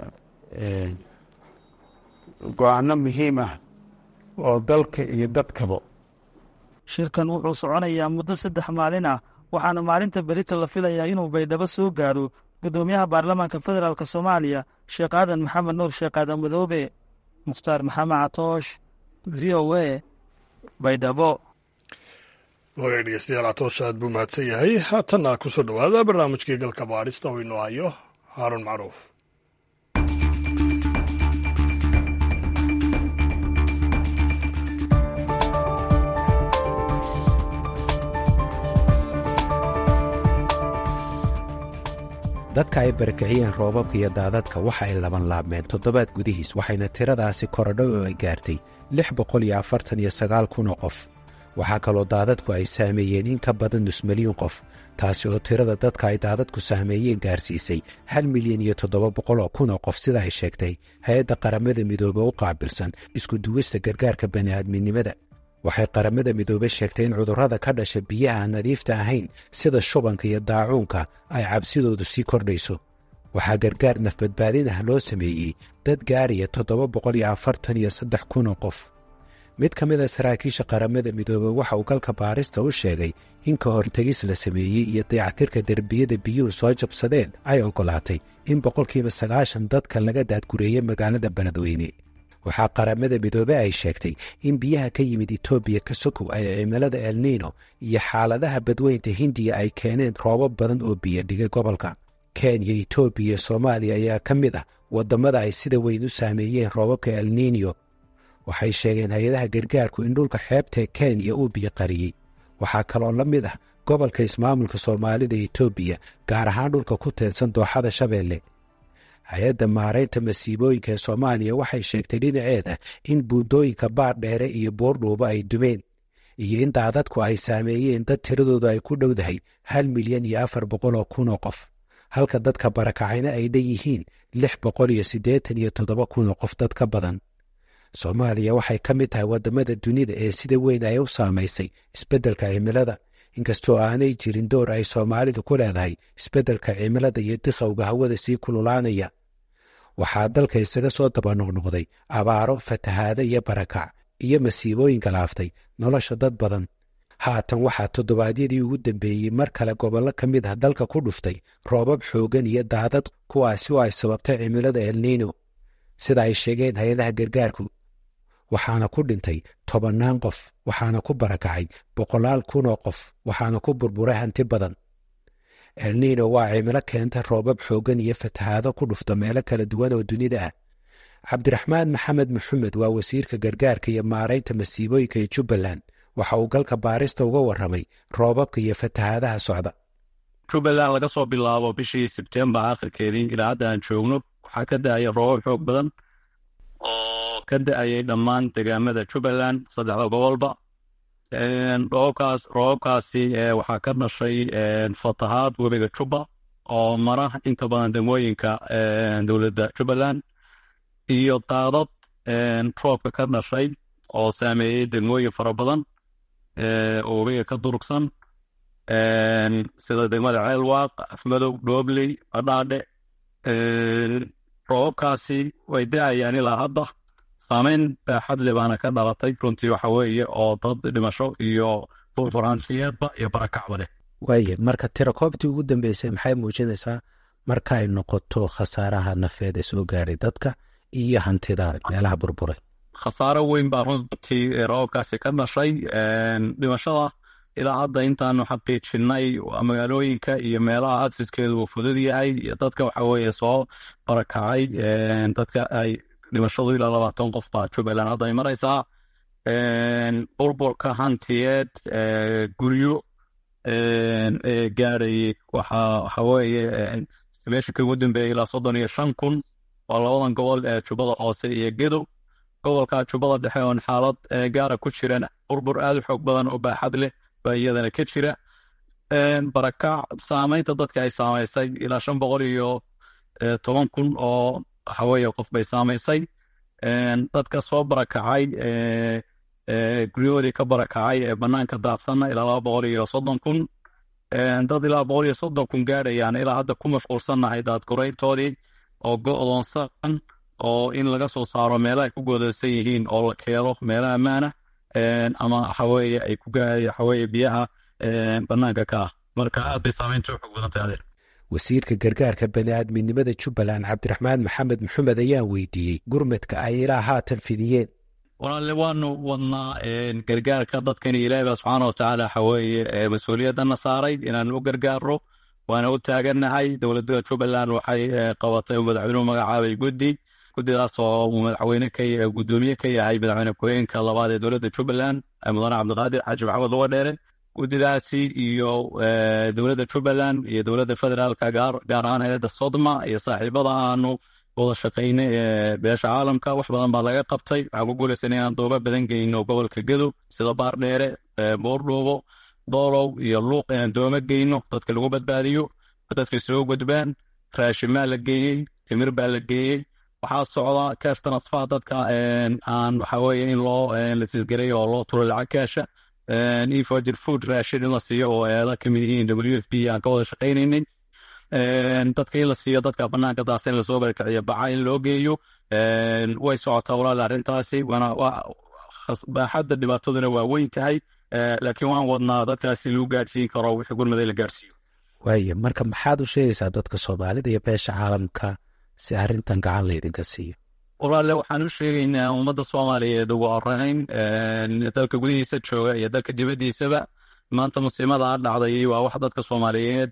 go-aano muhiim ah oo dalka iyo dadkaba shirkan wuxuu soconayaa muddo saddex maalin ah waxaana maalinta berita la filayaa inuu baydhabo soo gaaro guddoomiyaha baarlamaanka federaalk soomaaliya sheekh aadan maxamed nuur sheekh aadan madoobe mukhtaar maxamed catoosh v o a baydhabo wagaag dhegeystayaal catoosh aad buu mahadsan yahay haatanna kusoo dhowaada barnaamijkii galka baadhista oo inoo hayo haaruun macruuf dadka ay barakiciyeen roobabka iyo daadadka waxa ay laban laabmeen toddobaad gudihiis waxayna tiradaasi korodho oo ay gaartay lix boqol iyo afartan iyo sagaal kun oo qof waxaa kaloo daadadku ay saameeyeen in ka badan nus milyuun qof taasi oo tirada dadka ay daadadku saameeyeen gaarsiisay hal milyan iyo toddoba boqol oo kun oo qof sida ay sheegtay hay-adda qaramada midoobe u qaabilsan isku duwista gargaarka bani'aadminimada waxay qaramada midoobe sheegtay in cudurrada ka dhasha biyaha aan nadiifta ahayn sida shubanka iyo daacuunka ay cabsidoodu sii kordhayso waxaa gargaar nafbadbaadin ah loo sameeyey dad gaaraya toddoba boqol iyo afartan iyo saddex kun oo qof mid ka mid a saraakiisha qaramada midoobe waxa uu galka baarista u sheegay in ka hortegis la sameeyey iyo dayactirka derbiyada biyuhu soo jabsadeen ay oggolaatay in boqolkiiba sagaashan dadka laga daadgureeyey magaalada beledweyne waxaa qaramada midoobe ay sheegtay in biyaha ka yimid etoobiya ka sokow ay cimilada elniino iyo xaaladaha badweynta hindiya ay keeneen roobab badan oo biyo dhigay gobolka kenya etoobiya iyo soomaaliya ayaa ka mid ah waddamada ay sida weyn u saameeyeen roobabka elniinyo waxay sheegeen hay-adaha gargaarku in dhulka xeebtae kenya uu biyo qariyey waxaa kaloo la mid ah gobolka ismaamulka soomaalida etoobiya gaar ahaan dhulka ku teedsan dooxada shabeelle hay-adda maaraynta masiibooyinka ee soomaaliya waxay sheegtay dhinaceeda in buundooyinka baar dheere iyo boordhuuba ay dumeen iyo in daadadku ay saameeyeen dad tiradoodu ay ku dhowdahay hal milyan iyo afar boqol oo kun oo qof halka dadka barakacayna ay dhan yihiin lix boqol iyo siddeetan iyo toddoba kun oo qof dad ka badan soomaaliya waxay ka mid tahay waddamada dunida ee sida weyn ay u saamaysay isbeddelka cimilada inkastoo aanay jirin door ay soomaalidu ku leedahay isbeddelka cimilada iyo dikhowga hawada sii kululaanaya waxaa dalka isaga soo daba noqnoqday abaaro fatahaado iyo barakac iyo masiibooyin galaaftay nolosha dad badan haatan waxaa toddobaadyadii ugu dambeeyey mar kale gobollo ka mid ah dalka ku dhuftay roobab xooggan iyo daadad kuwaasi oo ay sababtay cimilada elniino sida ay sheegeen hay-adaha gargaarku waxaana ku dhintay tobannaan qof waxaana ku barakacay boqolaal kun oo qof waxaana ku burburay hanti badan elniino waa cimilo keenta roobab xooggan iyo fatahaado ku dhufta meelo kala duwan oo dunida ah cabdiraxmaan maxamed maxamed waa wasiirka gargaarka iyo maaraynta masiibooyinka ee jubbaland waxa uu galka baarista uga warramay roobabka iyo fatahaadaha socda jubbaland laga soo bilaabo bishii sebtembar akhirkeedii ilaa hadda aan joogno waxaa ka da-aya roobab xoog badan oo ka da-ayay dhammaan degaamada jubbaland saddexda gobolba roobabkaas roobabkaasi waxaa ka dhashay fatahaad webiga jubba oo mara inta badan degmooyinka dowladda jubbaland iyo daadad roobka ka dhashay oo saameeyey degmooyin fara badan oo webiga ka durugsan sida degmada ceelwaaq afmadow dhoobley badhaadhe roobabkaasi way da-ayaan ilaa hadda saameyn baaxadle baana ka dhalatay runtii waxa weeye oo dad dhimasho iyo burburantiyeedba iyo barakacba leh waaye marka tirakoobtii ugu dambeysay maxay muujinaysaa marka ay noqoto khasaaraha nafeed ee soo gaadhay dadka iyo hantida meelaha burburay khasaaro weyn baa runtii roobabkaasi ka dhashay dhimashada ilaa hadda intaanu xaqiijinay magaalooyinka iyo meelaha aksiskeedu uu fudud yahay dadka waxa weeye soo barakacay dadka ay dhimashadu ilaa labaatan qof baa jubbaland hadda ay maraysaa burburka hantiyeed guryo gaadhayay waxa weeye meesha ka ugu dambeeyay ilaa soddon iyo shan kun waa labadan gobol ee jubbada hoose iyo gedow gobolka jubbada dhexe oon xaalad gaara ku jiran burbur aad u xoog badan oo baaxad leh baa iyadana ka jira barakac saameynta dadka ay saamaysay ilaa shan boqol iyo toban kun oo waxaweye qof bay saamaysay dadka soo barakacay guryahoodii ka barakacay ee banaanka daadsanna ilaa laba boqol iyo soddon kun dad ilaa boqol iyo soddon kun gaadhayaan ilaa hadda ku mashquulsannahay daadgurayntoodii oo go-doonsan oo in laga soo saaro meela ay ku goodaysan yihiin oo la keeno meelo ammaana ama waxaweye ay ku waxaweye biyaha banaanka ka ah marka aad bay saameynta u xog badan tahay adeer wasiirka gargaarka bani'aadminimada jubbaland cabdiraxmaan maxamed maxamed ayaan weydiiyey gurmadka ay ilaa haatan fidiyeen walaale waanu wadnaa gargaarka dadkani ilaahi baa subxaana watacaala waxaweeye mas-uuliyadana saaray inaan u gargaarno waana u taagannahay dowladda jubbaland waxay qabatay madaxweynuhu magacaabay guddi guddidaas oo uu madaxweyne ka gudoomiye ka yahay madaxweyne ku-xigeenka labaad ee dowladda jubbaland mudane cabdiqaadir xaaji maxamed luga dheere guddidaasi iyo dowladda jubbaland iyo dowladda federaalka gaar ahaan hay-adda sodma iyo saaxiibada aanu wada shaqaynay ee beesha caalamka wax badan baa laga qabtay waxaan ku guulaysan inaan dooba badan geyno gobolka gedow sida baardheere boordhoobo doolow iyo luuq inaan dooma geyno dadka lagu badbaadiyo dadka soo gudbaan raashimaa la geeyey timir baa la geeyey waxaa socda cash transfer dadka aan waxaweye in loo lasisgaray oo loo turo lacag kaasha efogir food raashin in la siiyo oo eeda kamid yihiin w f b aan ka wada shaqaynaynay dadka in la siiyo dadka banaanka daasa in lasoo barkiciyo baca in loo geeyo way socotaa walaal arrintaasi baaxadda dhibaataduna waa weyn tahay laakiin waan wadnaa dadkaasi lagu gaadhsiin karo wixii gurmaday la gaadhsiiyo waaye marka maxaad u sheegaysaa dadka soomaalida iyo beesha caalamka si arrintan gacan laydinka siiyo walaale waxaan u sheegaynaa ummadda soomaaliyeed ugu horeyn dalka gudihiisa jooga iyo dalka dibaddiisaba maanta musiimada a dhacday waa wax dadka soomaaliyeed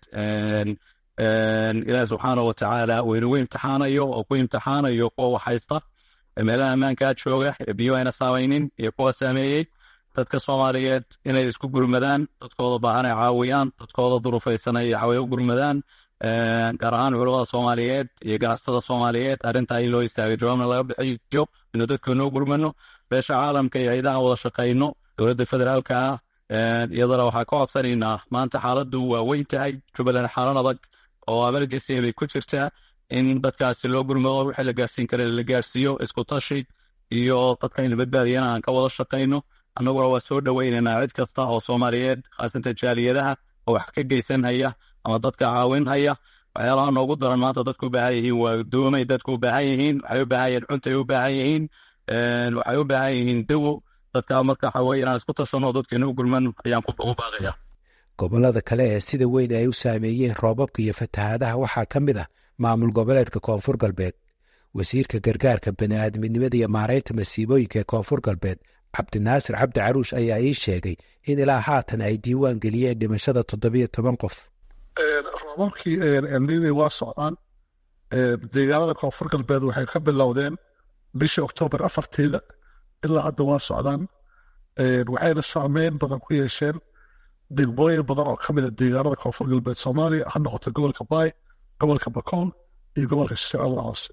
ilaahi subxaana watacaala weynugu imtixaanayo oo ku imtixaanayo kuwa wax haysta meelaha ammaankaa jooga ee biyo ayna saamaynin iyo kuwa saameeyey dadka soomaaliyeed inay isku gurmadaan dadkooda baahan ay caawiyaan dadkooda durufaysan ay caawiya u gurmadaan gaar ahaan culamada soomaaliyeed iyo ganacsatada soomaaliyeed arrintaa in loo istaagay jawaabna laga bixiyo inuu dadka noo gurmano beesha caalamka iyo hayadaha wada shaqayno dowladda federaalka ah iyadana waxaa ka codsanaynaa maanta xaaladdu waa weyn tahay jubbaland xaalan adag oo emergency bay ku jirtaa in dadkaasi loo gurmado wixii la gaarsiin kara la gaarsiiyo isku tashi iyo dadka in la badbaadiyana aan ka wada shaqayno annaguna waa soo dhoweynaynaa cid kasta oo soomaaliyeed khaasatan jaaliyadaha oo wax ka geysanhaya ama dadka caawinhaya waxyaalaha noogu daran maanta dadku u baahan yihiin waa doomay dadku u baahan yihiin waxay u baahan yihiin cuntay u baahan yihiin waxay u baahan yihiin dawo dadka marka waxa weye inaan isku tashanno dadkeena u gulman ayaan ugu baaqaya gobollada kale ee sida weyn ay u saameeyeen roobabka iyo fatahaadaha waxaa ka mid ah maamul goboleedka koonfur galbeed wasiirka gargaarka bani'aadminimada iyo maaraynta masiibooyinka ee koonfur galbeed cabdinaasir cabdi caruush ayaa ii sheegay in ilaa haatan ay diiwaan geliyeen dhimashada toddobiyo toban qof roobabkii elnini waa socdaan deegaanada koonfur galbeed waxay ka bilowdeen bishii oktoobar afarteeda ilaa hadda waa socdaan waxayna saameyn badan ku yeesheen degmooyin badan oo ka mida deegaanada koonfur galbeed soomaaliya ha noqoto gobolka baay gobolka bakoon iyo gobolka shabeellada hoose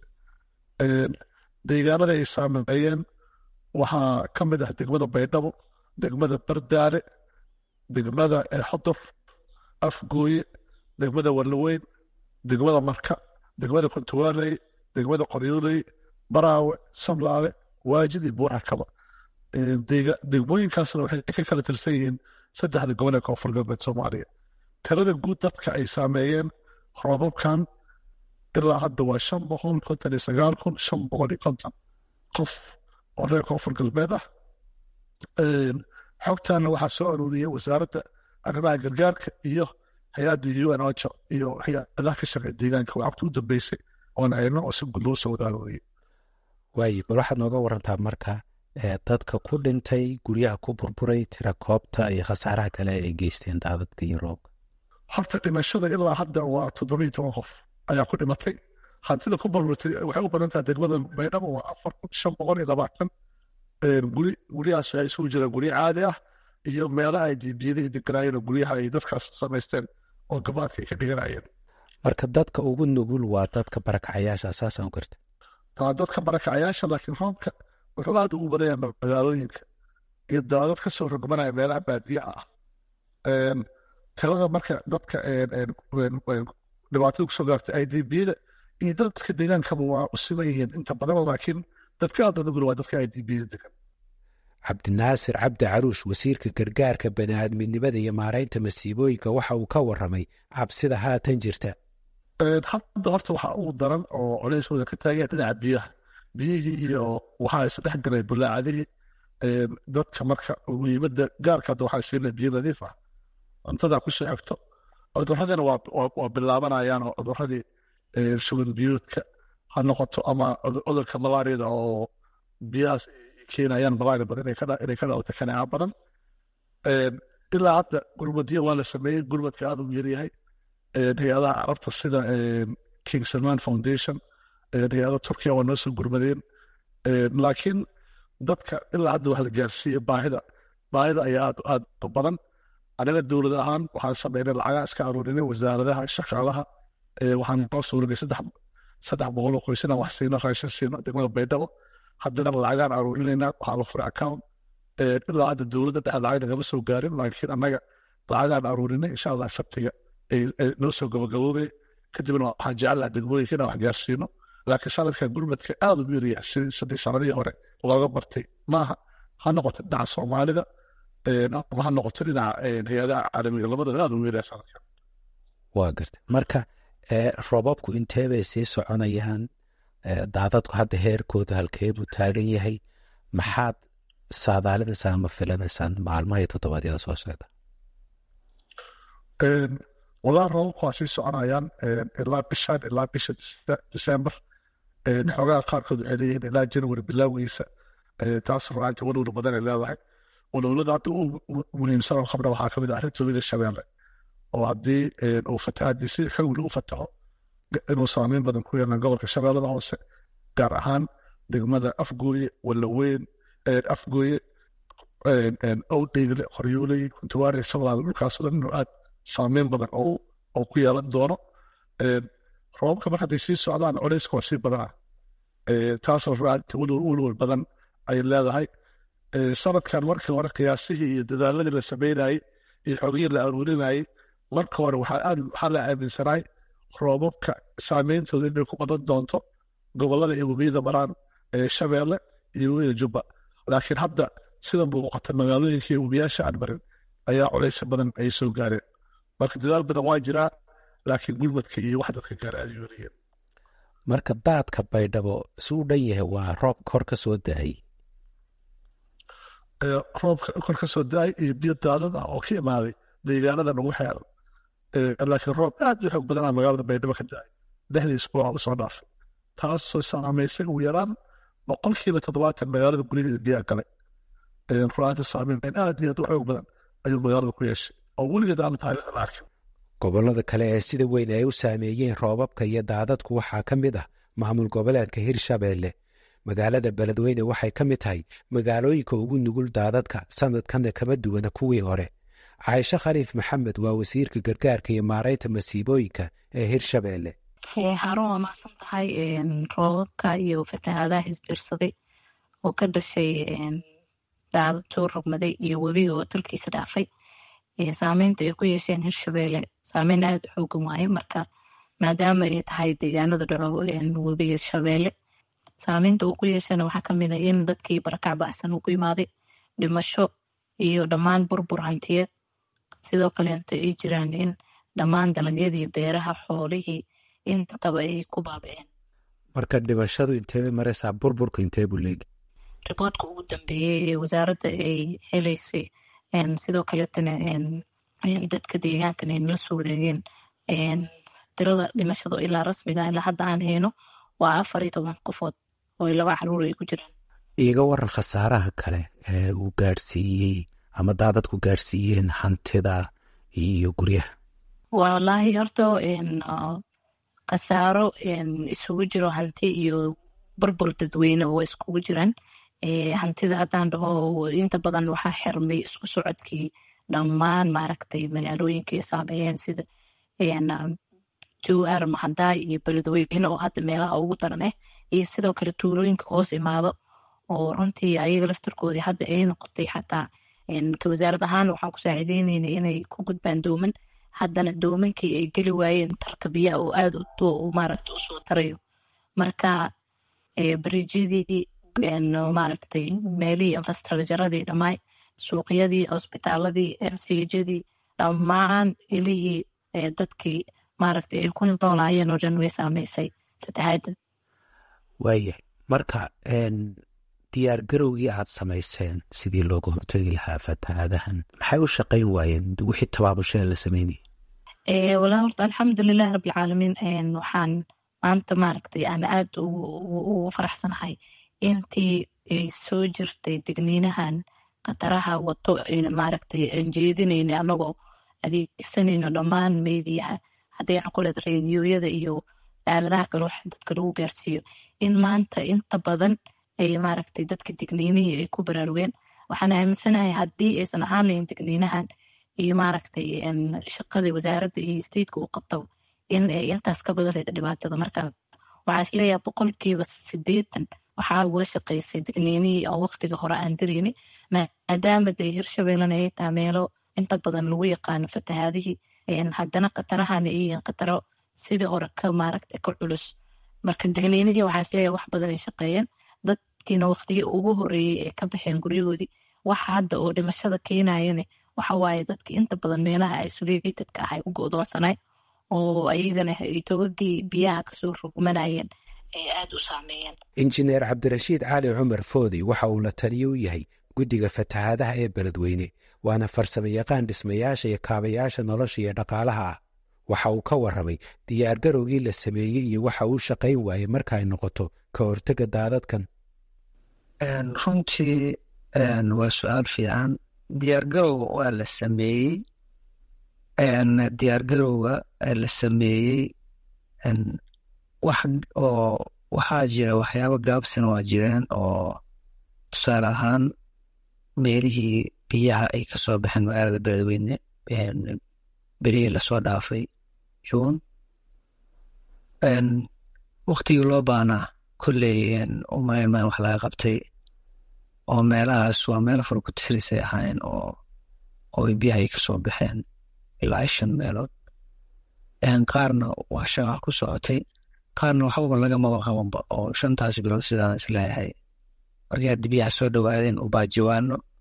deegaanada ay saameeyeen waxaa ka mid ah degmada baydhabo degmada bardaale degmada xodof afgooye degmada warlaweyn degmada marka degmada kontuwaaley degmada qoryooley baraawe samlaale waajid iyo buurakaba degmooyinkaasna waxay ka kala tirsan yihiin saddexda gobol ee koonfur galbeed soomaaliya tirada guud dadka ay saameeyeen roobabkan ilaa hadda waa shan boqol konton iyo sagaal kun shan boqol iyo konton qof oo reer koonfur galbeed ah xogtaana waxaa soo aruuriyey wasaaradda arrimaha gargaarka iyo hay-adda un ojo iyo hay-adaha ka shaqeeya deegaanka waa xogta u dambeysay oon ayno oo si guud loo soo wada aruuriyey waaye bal waxaad nooga warantaa marka dadka ku dhintay guryaha ku burburay tira koobta iyo khasaaraha kale ay geysteen daadadka iyo roobka horta dhimashada ilaa hadda waa toddobiyo toban qof ayaa ku dhimatay hantida ku burburtay waxay u badan tahay degmada baydhabo waa afar kun shan boqol iyo labaatan guri guryahaas waxay isugu jiraan guryo caadi ah iyo meelaha ay dibiyadihii deganaayeen oo guryaha ay dadkaas samaysteen oo gabaadka ay ka dhiganayeen marka dadka ugu nugul waa dadka barakacayaasha saasaan u garta waa dadka barakacayaasha laakiin roobka wuxuu aad ugu badan yahay magaalooyinka iyo daadad ka soo rogmanaya meelaha baadiyaha ah tirada marka dadka dhibaatada kusoo gaartay ay dibiyada iyo dadka deegaankaba waa u siman yihiin inta badan laakiin dadka aad nugul waa dadka ay dibiyada degan cabdinaasir cabdi caruush wasiirka gargaarka bani'aadminimada iyo maaraynta masiibooyinka waxa uu ka waramay cabsida haatan jirta hadda horta waxaa ugu daran oo culeyskooda ka taagaya dhinaca biyaha biyihii iyo waxaa isdhex galay bulaacadihii dadka marka muhiimada gaarka hadda waxaa siinaya biyo nadiif ah cuntadaa kusoo xigto cudurradina waa bilaabanayaan oo cuduradii shuban biyoodka ha noqoto ama cudurka malaariyada oo biyahaas keenayaan malaria badan inay ka dhalata kanaaca badan ilaa hadda gurmadiya waa la sameeyey gurmadka aad u yaryahay hay-adaha carabta sida king salman foundation hay-ada turkiya waa noo soo gurmadeen laakiin dadka ilaa hadda wax la gaarsiiye baahida baahida ayaa aad aad badan aniga dowlad ahaan waxaan sameynay lacagaa iska aruurinay wasaaradaha shaqaalaha waxaan noo suuragay saddex saddex boqol oo qoys inaan wax siino raashin siino degmada baydhabo haddana lacagaan aruurinaynaa waxaa la furay account ilaa hadda dowladda dhexe lacag nagama soo gaarin laakiin annaga lacagaan aruurinay insha allah sabtiga noo soo gabagaboobay kadibna waxaan jecelaha degmooyinka inaan wax gaarsiino laakiin sanadka gurmadka aad u yaryahay sidii saddex sanadihii hore looga bartay maaha ha noqoto dhinaca soomaalida ama ha noqoto dhinaca hay-adaha caalamiga labadaba aad u yaryahay sanadkan waa garta marka roobabku intee bay sii soconayaan daadadku hadda heerkooda halkee buu taagan yahay maxaad saadaalinaysaan ama filanaysaan maalmaha iyo toddobaadyada soo socda wadaa roobabku waa sii soconayaan ilaa bishan ilaa bisha disembar xoogaha qaarkood waxay leeyihiin ilaa january bilowgiisa taas ruaanta walwal badan ay leedahay walwalada hadda u muhiimsan oo qabna waxaa kamid ah arrinta webiga shabeelle oo haddii uu fatahaadii si xoog lagu fataho inuu saameyn badan ku yeelan gobolka shabeellada hoose gaar ahaan degmada afgooye walaweyn afgooye owdheegle qoryooley kuntuwaare sablaal dhulkaasoo dhan inuu aad saameyn badan oo ku yeelan doono roobabka mar hadday sii socdaan culeyska waa sii badanaa taasoo ruaanta walwal badan ay leedahay sanadkan markii hore qiyaasihii iyo dadaaladii la sameynayey iyo xogihii la aruurinayey marka hore waxaa la aaminsanaay roobabka saameyntooda inay ku badan doonto gobolada iyo webiyada maraan shabeelle iyo webiyada jubba laakiin hadda sida muuqata magaalooyinkii webiyaasha aan marin ayaa culaysa badan ay soo gaareen marka dadaal badan waa jiraa laakiin gurmadka iyo wax dadka gaar aad yoonayeen marka daadka baydhabo si u dhan yahay waa roob kor ka soo da-ay roobka kor ka soo da-ay iyo biyo daadad ah oo ka imaaday deegaanada nagu xeeran laakiin roob aad u xoog badanaa magaalada baydhabo ka da-ay lixdii isbuuc oo lasoo dhaafay taasoo saamaysay ugu yaraan boqolkiiba toddobaatan magaalada gudaheeda biyaa galay ruaanta saameyn aad iyo aad u xoog badan ayuu magaalada ku yeeshay oo weligeed aan taariikhda la arkin gobollada kale ee sida weyn ay u saameeyeen roobabka iyo daadadku waxaa ka mid ah maamul goboleedka hirshabeelle magaalada beledweyne waxay ka mid tahay magaalooyinka ugu nugul daadadka sanadkanna kama duwana kuwii hore caaisho khaliif maxamed waa wasiirka gargaarka iyo maaraynta masiibooyinka ee hirshabeelle harun waa macsan tahay roobabka iyo fatahaadaha isbiirsaday oo ka dhashay daadad soo rogmaday iyo webiga oo dalkiisa dhaafay saameynta ay ku yeesheen hirshabeelle saameyn aad u xoogan waaye marka maadaama ay tahay deegaanada dhaco webiga shabeelle saameynta uu ku yeeshana waxaa kamid ah in dadkii barakac bacsan uu ku imaaday dhimasho iyo dhammaan burbur hantiyeed sidoo kaleeta ay jiraan in dhammaan dalagyadii beeraha xoolihii intaba ay ku baaba'een marka dhimashadu intee maraysaa burburka intee buu leegi riboodka ugu dambeeyey ee wasaaradda ay helaysay sidoo kaleetana dadka deegaankan ay nala soo wareegeen tirada dhimashada ilaa rasmiga ilaa hadda aan hayno waa afar iyo toban qofood oo laba caruur ay ku jiraan iiga waran khasaaraha kale ee uu gaadhsiiyey ama daadadku gaadhsiiyeen hantida iyo guryaha wallaahi horta khasaaro isugu jiro hanti iyo burbur dadweyne oo iskugu jiraan hantida haddaan dhaho inta badan waxaa xirmay isku socodkii dhammaan maaragtay magaalooyinka ay saameeyeen sida jowhar mahadaay iyo beledweyne oo hadda meelaha ugu daran ah iyo sidoo kale tuulooyinka hoos imaado oo runtii ayaga laftarkoodii hadda ay noqotay xataa ka wasaarad ahaan waxaan ku saaciideynayna inay ku gudbaan dooman haddana doomankii ay geli waayeen tarka biyaha oo aad maaragta usoo tarayo marka bariijyadii maaragtay meelihii infrastructuradii dhammaay suuqyadii cusbitaaladii msijadii dhammaan ilihii dadkii maaragtay ay ku noolaayeen oo dhan way saameysay fatahaadda waayahay marka diyaar garowgii aad samayseen sidii looga hortegi lahaa fatahaadahan maxay u shaqayn waayeen wixii tabaabusheeda la sameynayay walaa horta alxamdulilahi rabbilcaalamiin waxaan maanta maaragtay aan aad ugu faraxsanahay intii ay soo jirtay degniinahan khataraha wato maaragtay aan jeedinayna anagoo adeegsanayno dhammaan meediyaha hadday noqoleed reediyoyada iyo aaladaha kale wax dadka lagu gaarsiiyo in maanta inta badan ay maaragtay dadka digniinihii ay ku baraarugeen waxaan aaminsanahay haddii aysan ahaan lahayn digniinahan iyo maaragtay shaqadii wasaaradda iyo stateka uu qabto in ay intaas ka badan lahayd dhibaatada marka waxaa isleeyahay boqolkiiba sideetan waxaa uga shaqaysay digniinihii oo waqtiga hore aan dirayni maadaama dee hirshabeellena ay tahay meelo inta badan lagu yaqaano fatahaadihii haddana khatarahana ay yihiin khataro sidii hore ka maaragtay ka culus marka digniinihii waxaa isleeyahay wax badan ay shaqeeyeen dadkiina waqtigii ugu horeeyey ay ka baxeen guryahoodii waxa hadda oo dhimashada keenayane waxa waaye dadka inta badan meelaha isolaatedka ah ay u go'doonsanay oo ayagana ay togagii biyaha kasoo rogmanayeen ay aad u saameeyeen injineer cabdirashiid cali cumar foodi waxa uu la taliyo u yahay guddiga fatahaadaha ee beledweyne waana farsamo yaqaan dhismayaasha iyo kaabayaasha nolosha iyo dhaqaalaha ah waxa uu ka warramay diyaargarowgii la sameeyey iyo waxa uu shaqayn waayey marka ay noqoto ka hortega daadadkan runtii waa su-aal fiican diyaargarowga waa la sameeyey diyaargarowga la sameeyey wax oo waxaa jira waxyaabo gaabsana waa jireen oo tusaale ahaan meelihii biyaha ay kasoo baxeen magaalada beledweyne berihii lasoo dhaafay juun waktigii loo baanaa kolley umaynmaan wax laga qabtay oo meelahaas waa meelo furkutirisay ahaayeen oo oo biyaha ay kasoo baxeen ilaa shan meelood qaarna waa shaqa ku socotay qaarna waxbaba lagamaba qabanba oo shantaas bilood sidaan isleeyahay markii haddi biyaha soo dhowaadeen ubaajiwaano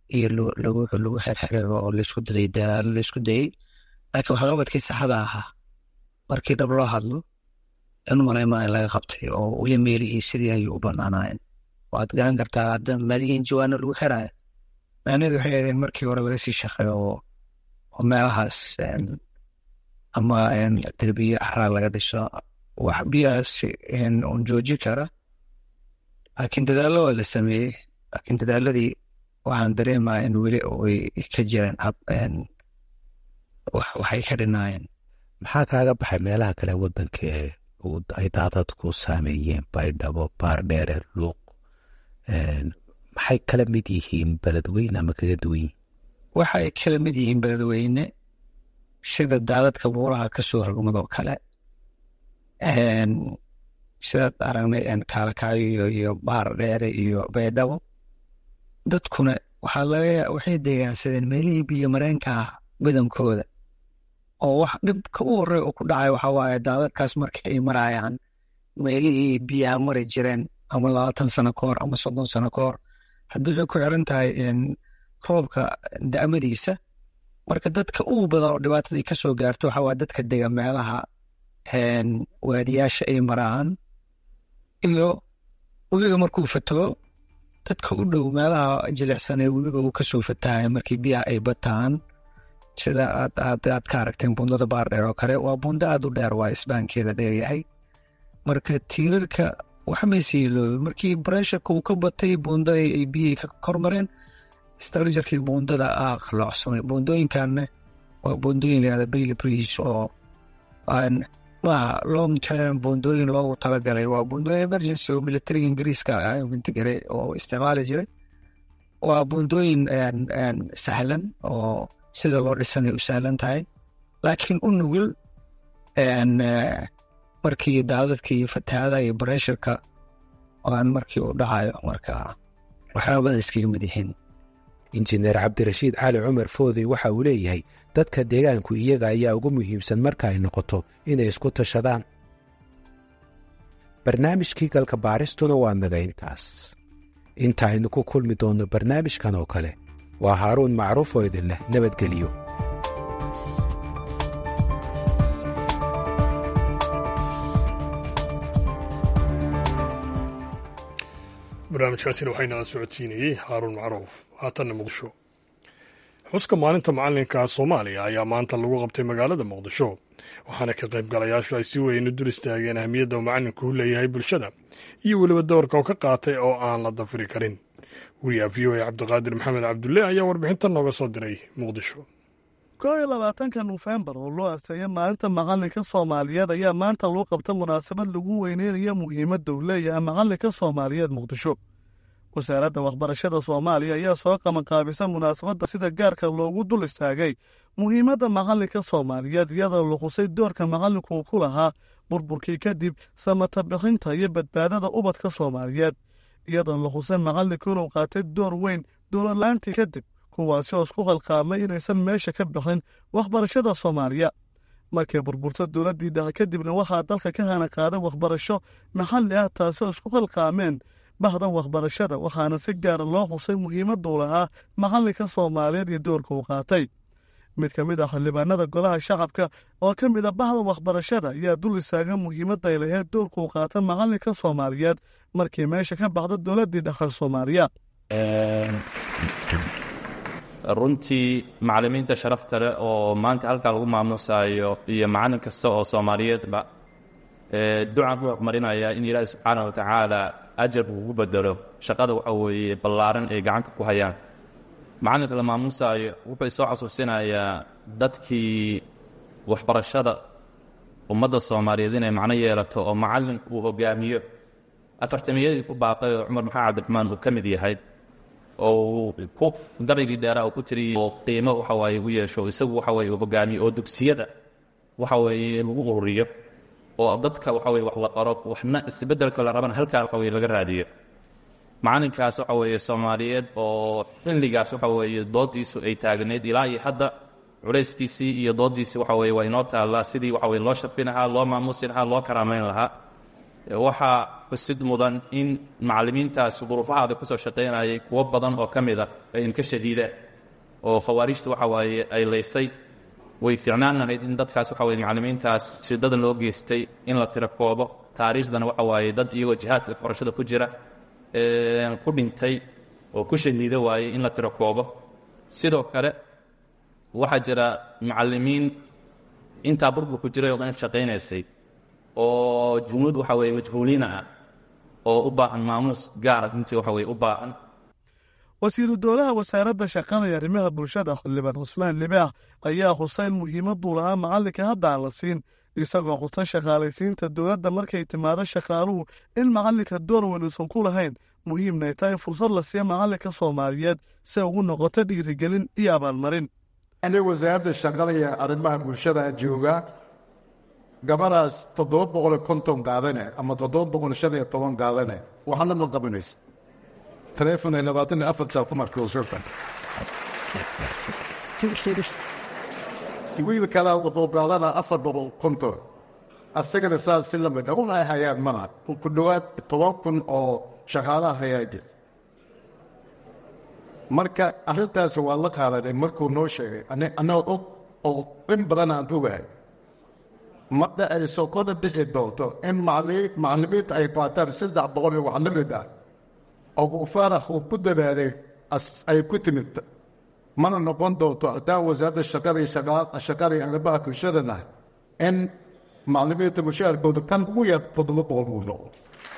iyo lagu lagu xerxeray oo laisku daday dadaalo laisku dayey laakiin waxqabadkii saxda ahaa markii dhab loo hadlo in maleymaa in laga qabtay oo weli meelihii sidii ayay u banaanaayeen waad garan kartaa hadda meelihii jawaano lagu xiraayo macnaheedu waxay ahaydeen markii hore laga sii shaqeeyo oo meelahaas ama derbiye axraa laga dhiso wax biyahaas un joojin kara laakiin dadaallo waa la sameeyey laakiin dadaaladii waxaan dareemaa in weli ay ka jireen hab waxay ka dhinaayeen maxaa kaaga baxay meelaha kale wadanka ee ay daadadku saameeyeen baydhabo baardheere luuq maxay kala mid yihiin beledweyne ama kaga duwan yihiin waxay kala mid yihiin beledweyne sida daadadka buuraha ka soo rogmadoo kale sidaad aragnay kaalakaayo iyo baar dheere iyo baydhabo dadkuna waxaa laga waxay deegaansadeen meelihii biyo mareenka ah badankooda oo wax dhibka u horey oo ku dhacay waxaa waaye daadadkaas marka ay marayaan meelihii biyaha mari jireen ama labaatan sano ka hor ama soddon sano ka hor haddii waxay ku xiran tahay roobka da'madiisa marka dadka ugu badan oo dhibaatada ka soo gaarto waxaa waaye dadka dega meelaha waadiyaasha ay maraan iyo webiga markuu fataho dadka u dhow meelaha jilicsan ee webiga uu kasoo fatahaya markii biyaha ay bataan sida aad aad aad ka aragteen bundada baardheer oo kale waa bundo aad u dheer waa isbaankeeda dheeryahay marka tiirarka waxmayse yeeloobe markii baresharka uu ka batay bundada ay biyihii ka kormareen strajarkii bundada aa qalloocsamay bundooyinkanna waa bundooyin layihahda baily bridge oo maaha long term bundooyin loogu talagalay waa bundooyin emergency oo militariga ingiriiska intigare oo isticmaali jiray waa bundooyin sahlan oo sida loo dhisanay u sahlan tahay laakiin u nugul markii daadadka iyo fatahaada iyo baresharka aan markii u dhacayo marka waxyaabada iskaga mid yihiin injineer cabdirashiid cali cumar foodey waxa uu leeyahay dadka deegaanku iyaga ayaa ugu muhiimsan marka ay noqoto inay isku tashadaan barnaamijkii galka baaristuna waa naga intaas inta aynu ku kulmi doonno barnaamijkan oo kale waa haaruun macruuf oo idin leh nabadgeliyo barnaamijkaasina waxaa inala socodsiinayey haaruun macruuf haatanna muqdisho xuska maalinta macalinka soomaaliya ayaa maanta lagu qabtay magaalada muqdisho waxaana ka qaybgalayaashu ay si weyn u dul istaageen ahmiyadda uu macalinku u leeyahay bulshada iyo weliba doorka oo ka qaatay oo aan la dafiri karin wariyaha v o a cabdiqaadir maxamed cabdulle ayaa warbixintan nooga soo diray muqdisho koob iyo labaatanka nofembar oo loo asteeyay maalinta macalinka soomaaliyeed ayaa maanta loo qabta munaasabad lagu weyneynayo muhiimadda uu leeyahay macalinka soomaaliyeed muqdisho wasaaradda waxbarashada soomaaliya ayaa soo qabanqaabisa munaasabadda sida gaarka loogu dul istaagay muhiimadda macalinka soomaaliyeed iyadoo luqusay doorka macalinku uu ku lahaa burburkii kadib samata bixinta iyo badbaadada ubadka soomaaliyeed iyadoo luqusay macalinku inuu qaatay door weyn dowladla-aantii kadib kuwaasi oo isku qalqaamay inaysan meesha ka bixin waxbarashada soomaaliya markay burburto dowladdii dhexe kadibna waxaa dalka ka hana qaaday waxbarasho maxalli ah taasoo isku qalqaameen bahdan waxbarashada waxaana si gaara loo xusay muhiimaduu lahaa macalinka soomaaliyeed iyo doorka uu qaatay mid ka mid ah xildhibaanada golaha shacabka oo ka mid a bahda waxbarashada ayaa dul istaaga muhiimadda ay lahayd doorka uu qaata macalinka soomaaliyeed markii meesha ka baxda dowladdii dhexe soomaaliya runtii macallimiinta sharafta leh oo maanta halkaa lagu maamuusayo iyo macallin kasta oo soomaaliyeedba ducaan ku horumarinaya in ilaahi subxaana wa tacaala ajar ugu bedelo shaqada waxa weeye ballaaran ay gacanta ku hayaan macallinka la maamuusaayo wuxuu isoo xasuusinayaa dadkii waxbarashada ummadda soomaaliyeed inay macno yeelato oo macallin uu hogaamiyo afartamiyadii ku baaqay oo cumar maxamed cabdiraxmaan uu ka mid yahay oo ku gabaygii dheeraa uu ku tiriyey oo qiimo waxa waaye u yeesho isagu waxa weye uu hogaamiyo oo dugsiyada waxa weeye lagu ururiyo oo dadka waxa weye wax la qoro waxna isbeddelka la rabana halkaa waxa weye laga raadiyo macalinkaas waxa weeye soomaaliyeed oo xilligaas waxa weeye doodiisu ay taagneyd ilaa iyo hadda culayskiisii iyo doodiisii waxa weye waa inoo taallaa sidii waxa weye loo sharfi lahaa loo maamuusi lahaa loo karaamayn lahaa waxaa xusid mudan in macallimiintaas duruufahaada kusoo shaqaynayay kuwo badan oo ka mid a ay inka shadiideen oo khawaarijta waxa waaye ay laysay way fiicnaan lahayd in dadkaas waxa weye macallimiintaas shidada loo geystay in la tiro koobo taariikhdana waxa waaye dad iyagoo jihaadka qorashada ku jira ku dhintay oo ku shahiida waayey in la tiro koobo sidoo kale waxaa jira macallimiin intaa burburku jiray oo dhan shaqaynaysay oo junuud waxa weye majhuuliina ah oo u baahan maamuus gaara intii waxa weye u baahan wasiiru dowlaha wasaaradda shaqada iyo arrimaha bulshada xildhibaan cusmaan libaax ayaa xuseyn muhiimaduu lahaa macallinka hadda aan la siin isagoo xusay shaqaalaysiinta dowladda markay timaado shaqaaluhu in macallinka door weyn uusan ku lahayn muhiimnay tahay in fursad la siiya macallinka soomaaliyeed si ugu noqoto dhiirigelin iyo abaalmarin ani wasaaradda shaqada iyo arrimaha bulshada jooga gabadhaas toddoba boqol konton qaadane ama toddoba boqol shan iyo toban qaadane waxaana ma qabanaysa taleefon ay labaatan iyo afar saac ku markuu shurta wiil kalaa wuxuu qaadana afar boqol konton asagana saas si lamid un ay hayaan malaha ku dhowaad toban kun oo shaqaalaha hayaa jirta marka arrintaasi waa la qaadanay markuu noo sheegay annagoo og oo in badan aan ogahay marda ay sokoda dhixi doonto in macallimiinta ay qaataan saddex boqol iyo wax la mid ah oo uu faarax uu ku dadaalay ay ku timid mana noqon doonto haddaan wasaaradda shaqada iyo shaqada iyo arrimaha bulshadana in macallimiinta mushaharkooda kan ugu yar toddoba boqol uu noqdo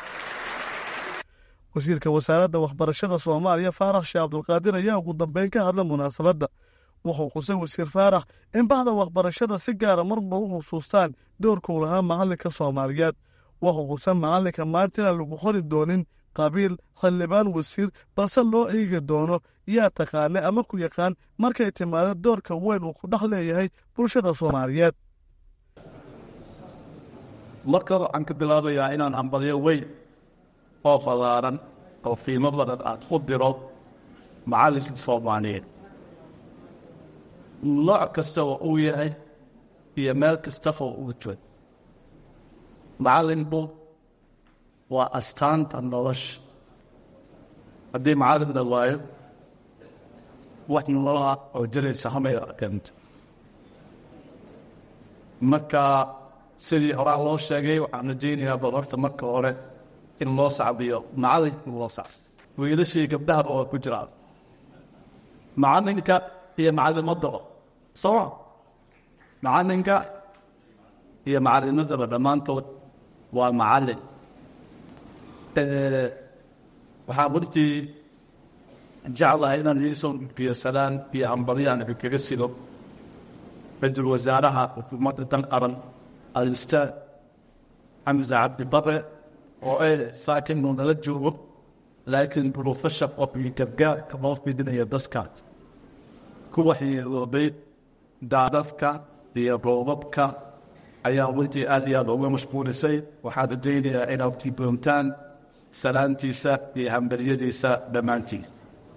wasiirka wasaaradda waxbarashada soomaaliya faarax sheekh cabdulqaadir ayaa ugu dambeyn ka hadla munaasabadda wuxuu xusay wasiir faarax in bahda waxbarashada si gaara marba u xusuustaan doorkuu lahaa macallinka soomaaliyeed wuxuu xusay macallinka maanta inaan lagu qori doonin qabiil xildhibaan wasiir balse loo eegi doono yaa taqaana ama ku yaqaan markay timaado doorka weyn uu ku dhex leeyahay bulshada soomaaliyeed marka waxaan ka bilaabayaa inaan hambalyo weyn oo fallaaran oo qiimo badan aad ku diro macallinka soomaaliyeed nooc kasta oo uu yahay iyo meel kastaba uu joogo macallinku waa astaanta nolosha haddii macallin la waayo wax nolola oo jiraysa hamay arkento marka sidii horaa loo sheegay waxaan rajaynayaa bal horta marka hore in loo sacbiyo macallinka loo sacbo wiilashii gabdhahaba waa ku jiraan macallinka iyo macallimadaba soo macallinka iyo macallimadaba dhammaantood waa macallin waxaa runtii jeclahay inaan iisoo gudbiyo salaan iyo hambaryaan kaga sido ra-iisul wasaaraha xukuumadda dan qaran al-ustaad xamse cabdi bare oo ay saakin uu nala joogo laakiin duruufasha qof iyo gargaarka loo fidinayo dadkaas kuwa xiiroobay daadadka iyo roobabka ayaa runtii aad iyo aad uga mashquulisay waxaan rajaynayaa inaad tiboontaan salaantiisa iyo hambaryadiisa dhammaantiisa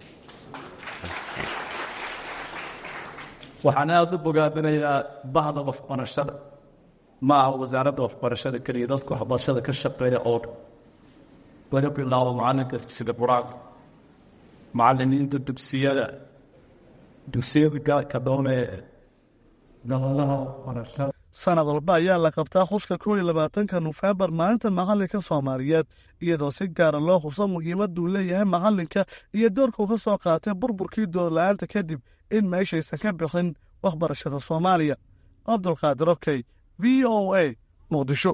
waxaan aada u bogaadinayaa bahda waxbarashada ma aha wasaaradda waxbarashada keliya dadka waxbarashada ka shaqeeya oo dhan laga bilaabo macalinka dugsiga qur-aanka macalimiinta dugsiyada dugsiyada gaarka doone gabadaha waxbarashada sanad walba ayaa la qabtaa xuska kow iyo labaatanka nofembar maalinta macallinka soomaaliyeed iyadoo si gaara loo xuso muhiimaduu leeyahay macallinka iyo doorkuu ka soo qaatay burburkii doorla-aanta kadib in meeshaysan ka bixin waxbarashada soomaaliya cabdulqaadir okey v o a muqdisho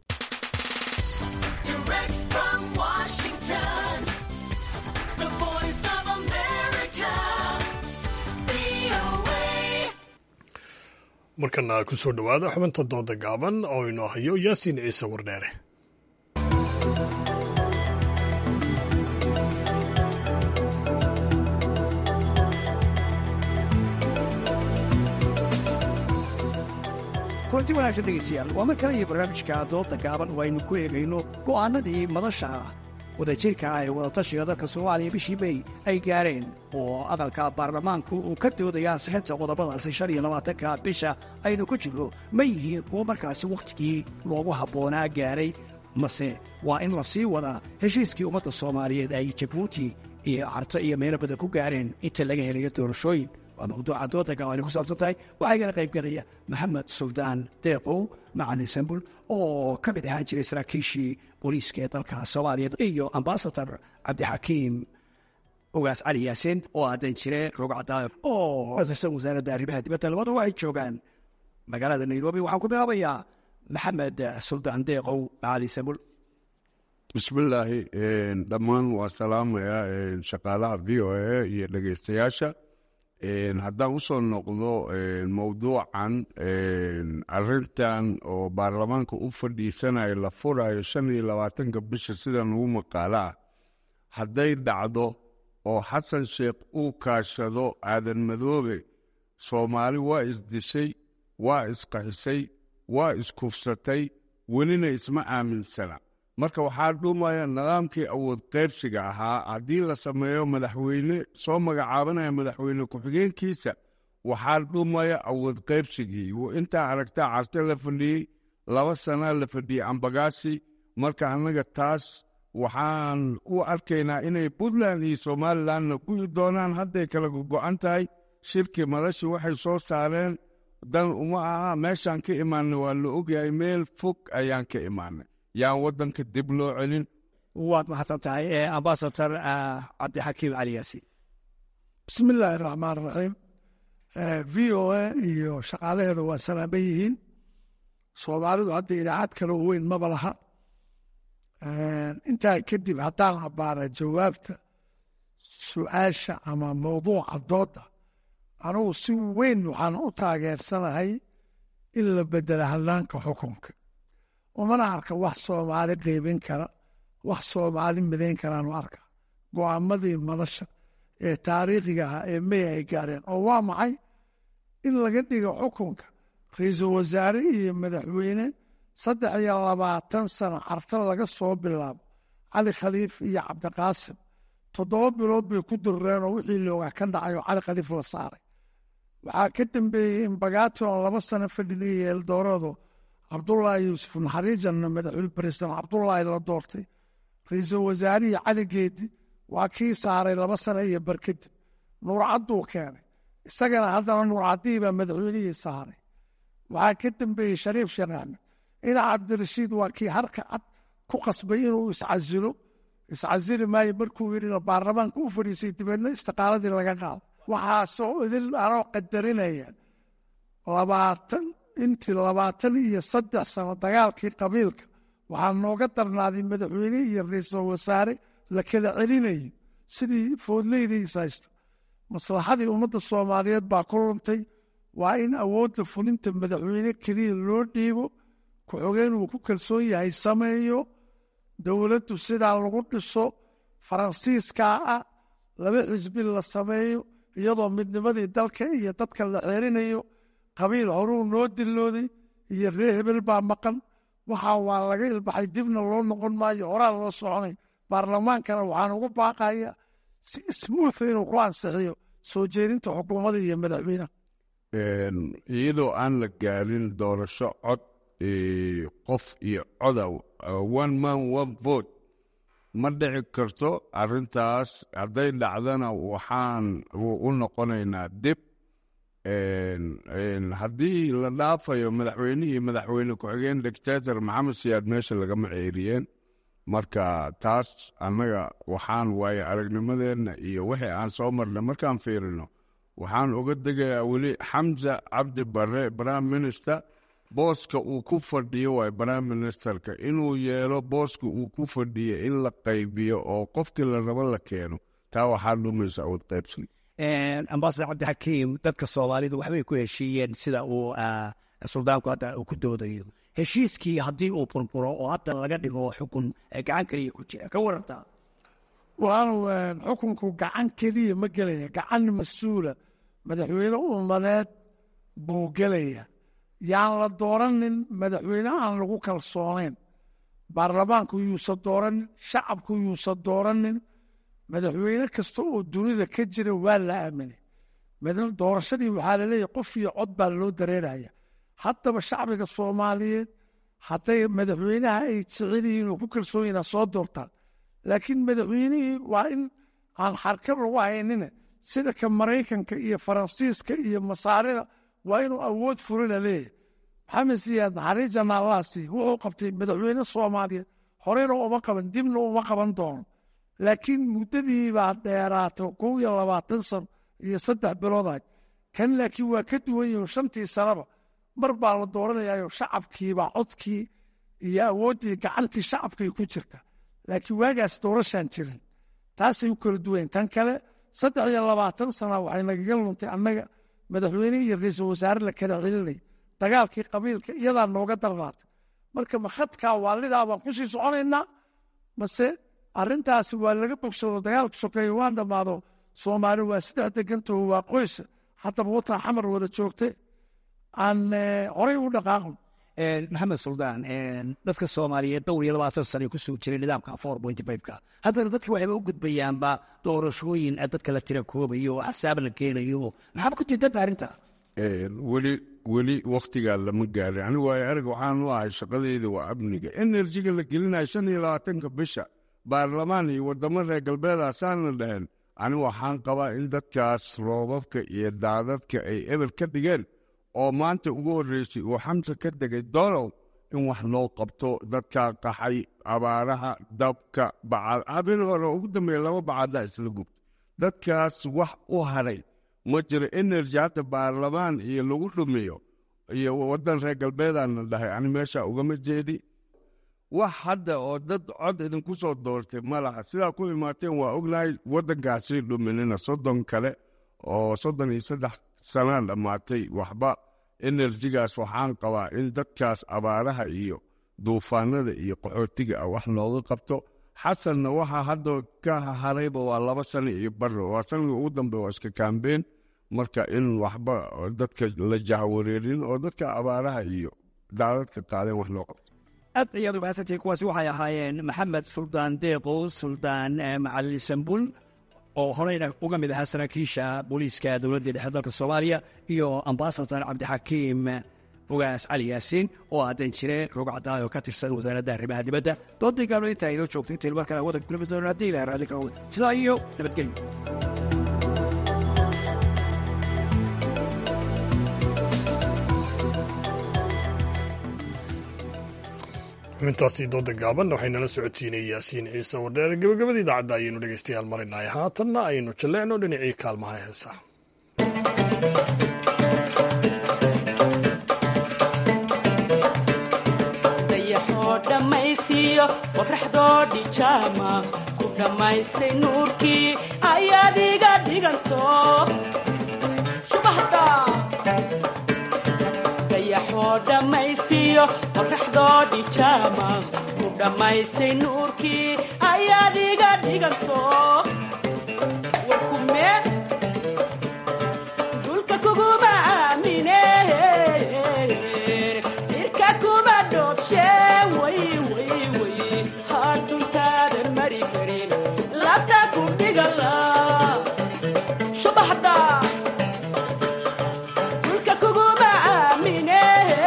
markana ku soo dhowaada xubinta dooda gaaban oo inoo hayo yaasiin ciise wardheere kulanti wanaagsan dhegaystayaal waa mar kale iyo barnaamijka dooda gaaban oo aynu ku eegayno go'aannadii madasha wadajirka ah ee wadatashiga dalka soomaaliya bishii mey ay gaareen oo aqalka baarlamaanku uu ka doodaya ansixinta qodobadaasi shan iyo labaatanka bisha aynu ku jirno ma yihiin kuwo markaasi wakhtigii loogu habboonaa gaaray mase waa in la sii wadaa heshiiskii ummadda soomaaliyeed ay jabuuti iyo carto iyo meelo badan ku gaareen inta laga helayo doorashooyin waa mawduuca dooda gawaani ku saabsan tahay waxaa igala qayb galaya maxamed suldaan deeqow macalin sambul oo ka mid ahaan jiray saraakiishii booliiska ee dalka soomaaliya iyo ambasador cabdixakiim ogaas cali yaasiin oo aadan jire rogcadaayo oo tirsan wasaaradda arrimaha dibadda labada waxay joogaan magaalada nairobi waxaan ku bilaabayaa maxamed suldaan deeqow macalin sambul bismillaahi dhammaan waa salaamaya shaqaalaha v o a iyo dhegeystayaasha haddaan usoo noqdo mowduucan arintan oo baarlamaanka u fadhiisanayo la furayo shan iyo labaatanka bisha sidan ugu maqaalo ah hadday dhacdo oo xasan sheekh uu kaashado aadan madoobe soomaali waa isdishay waa isqaxisay waa iskufsatay welina isma aaminsana marka waxaa dhumaya nidaamkii awood qaybsiga ahaa haddii la sameeyo madaxweyne soo magacaabanaya madaxweyne ku-xigeenkiisa waxaa dhumaya awood qaybsigii intaa aragtaa carte la fadhiyey laba sana la fadhiyey ambagaasi marka annaga taas waxaan u arkaynaa inay puntland iyo somalilandna gu'i doonaan hadday kala go-an tahay shirkii madashi waxay soo saareen dan uma aha meeshaan ka imaanay waa la ogyahay meel fog ayaan ka imaanay yaan wadanka dib loo celin waad mahadsan tahay ambasador cabdixakiim cali yaasiin bismi illaahi raxmaan raxiim v o a iyo shaqaalaheeda waa salaaman yihiin soomaalidu hadda idaacad kale oo weyn maba laha intaa kadib haddaan abbaara jawaabta su-aasha ama mawduuca doodda anugu si weyn waxaan u taageersanahay in la bedela hannaanka xukunka umana arka wax soomaali qeybin kara wax soomaali midayn karaanu arka go'aamadii madasha ee taariikhiga ahaa ee mey ay gaareen oo waa maxay in laga dhigo xukunka ra-iisul wasaare iyo madaxweyne saddex iyo labaatan sano carta laga soo bilaabo cali khaliif iyo cabdiqaasim toddoba bilood bay ku dirreenoo wixii looga ka dhacay oo cali khaliif la saaray waxaa ka dambeeyey in bagaati oon laba sano fadhinaya eeldoorado cabdullaahi yuusuf naxariijanna madaxweyne president cabdullaahi la doortay ra-iisul wasaarihii cali geedi waa kii saaray laba sano iyo bar kadib nuurcadduu keenay isagana haddana nuurcaddihii baa madaxweynihii saaray waxaa ka dambeeyey shariif sheekh axmed ina cabdirashiid waa kii harka cad ku qasbay inuu iscasilo iscasili maayo markuu yidhina baarlamaanka u fadhiisay dibeedna istiqaaladii laga qaado waxaasoo idil anoo qadarinaya labaatan intii labaatan iyo saddex sano dagaalkii qabiilka waxaa nooga darnaaday madaxweyne iyo ra-iisul wasaare la kala celinayo sidii foodleydiis haysta maslaxadii ummadda soomaaliyeed baa ku luntay waa in awoodda fulinta madaxweyne keliya loo dhiibo ku-xogeen uu ku kalsoon yahay sameeyo dowladdu sidaa lagu dhiso faransiiskaa ah laba xisbi la sameeyo iyadoo midnimadii dalka iyo dadka la xeerinayo qabiil horuu noo dilooday iyo ree hebel baa maqan waxaa waa laga ilbaxay dibna loo noqon maayo horaa loo soconay baarlamaankana waxaan ugu baaqaya si smuutha inuu ku ansixiyo soo jeedinta xukuumadda iyo madaxweyneha iyadoo aan la gaarin doorasho cod qof iyo coda one man one vote ma dhici karto arintaas hadday dhacdana waxaan u noqonaynaa dib haddii la dhaafayo madaxweynihii madaxweyne ku-xigeen dictator maxamed siyaad meesha lagama ceeriyeen marka taas annaga waxaan waaye aragnimadeenna iyo wixii aan soo marnay markaan fiirino waxaan uga degayaa weli xamza cabdi bare prime minister booska uu ku fadhiyo waay prime ministerka inuu yeelo booska uu ku fadhiyo in la qaybiyo oo qofkii la rabo la keeno taa waxaa dhumaysa awood qaybsan ambasador cabdixakiim dadka soomaalidu waxbay ku heshiiyeen sida uu suldaanku hadda uu ku doodayo heshiiskii haddii uu burburo oo hadda laga dhigo xukun gacan keliya ku jira ka warantaa walaalow xukunku gacan keliya ma gelaya gacan mas-uula madaxweyne ummadeed buu gelaya yaan la dooranin madaxweyne aan lagu kalsoonayn baarlamaanku yuusan dooranin shacabku yuusan dooranin madaxweyne kasta oo dunida ka jira waa la aaminay doorashadii waxaa laleeyahy qof iyo cod baa loo dareeraya haddaba shacbiga soomaaliyeed hadday madaxweynaha ay jecel yihiin oo ku kalsoon yihin ha soo doortaan laakiin madaxweynihii waa in aan xarkab lagu haynina sida ka maraykanka iyo faransiiska iyo masaarida waa inuu awood furina leeyahay maxamed siyaad naxariis janaalahasi wuxuu qabtay madaxweyne soomaaliyeed horeyna uma qaban dibna uma qaban doono laakiin muddadii baa dheeraatay kow iyo labaatan sano iyo saddex biloodaad kan laakiin waa ka duwan yihin shantii sanaba mar baa la dooranayaayo shacabkiibaa codkii iyo awooddii gacantii shacabkay ku jirta laakiin waagaas doorashaan jirin taasay u kala duwayen tan kale saddex iyo labaatan sana waxay nagaga luntay annaga madaxweyne iyo ra-iisul wasaare la kala celinay dagaalkii qabiilka iyadaa nooga darnaatay marka makhadkaa waalidaa baan ku sii soconaynaa mase arrintaasi waa laga bogsado dagaalka sokeeye waa dhammaado soomaali waa saddex degantaho waa qoysa haddaba wataa xamar wada joogte aan horey u dhaqaaqno maxamed suldaan dadka soomaaliyeed dhowr iyo labaatan sana kusoo jiray nidaamka four point fiveka haddana dadki waxayba u gudbayaanba doorashooyin dadka la tira koobayo oo axsaab la keenayo maxaaba ku diidanta arrinta weli weli wakhtigaa lama gaarin anigu waayo arag waxaan u ahay shaqadeyda waa amniga enerjiga la gelinayo shan iyo labaatanka bisha baarlamaan iyo wadamo reer galbeeda saana dhaheen anigu waxaan qabaa in dadkaas roobabka iyo daadadka ay ebel ka dhigeen oo maanta ugu horreysay uu xamsa ka degay dolow in wax loo qabto dadkaa qaxay abaaraha dabka bacad habeen hore ugu dambeeya laba bacadda isla gubta dadkaas wax u haray ma jiro enerji hadda baarlamaan iyo lagu dhumiyo iyo waddan reer galbeedaana dhahay ani meesha ugama jeedi wax hadda oo dad cod idinku soo doortay ma laha sidaa ku imaateen waa ognahay waddankaasi dhuminina soddon kale oo soddon iyo saddex sanaa dhammaatay waxba enerjigaas waxaan qabaa in dadkaas abaaraha iyo duufaanada iyo qaxootiga ah wax looga qabto xasanna waxaa hadda ka harayba waa laba sano iyo barro waa sanadka ugu dambe waa iska kaambeen marka in waxba dadka la jahwareerin oo dadka abaaraha iyo daadadka qaadeen wax loo qabto aad ayaad u mahadsantihiin kuwaasi waxay ahaayeen maxamed suldaan deeqo suldaan macalin sambul oo horeyna uga mid ahaa saraakiisha booliiska dowladda dhexe dalka soomaaliya iyo ambasador cabdixakiim fogaas cali yaasiin oo aadan jire roog cadaan oo ka tirsan wasaaradda arrimaha dibadda doodii gaablo inta aynoo joogto intaynu mar kale waddanka kulmi doono haddii ilaha raalli ka oga sidaa iyo nabadgelyo xubintaasi dooda gaaban waxaynala socodsiinay yaasiin ciise wadheer gabagabada idaacadda ayaynu dhegeystayaal marinahay haatanna aynu jalleecno dhinacii kaalmaha heesaha dayaxoo dhammaysiiyo qorraxdoo dhijaama ku dhammaysay nuurkii ayaad iga dhiganto shubahda dayaxoo dhammaysiiyo qorraxdoo dhijaama ku dhammaysay nuurkii ayaad iga dhiganto warkume dulka kuguma aamine irka kuma dhoofshe way way way hadduntaadan mari karin labta ku dhigala subaxda dulka kuguma aamine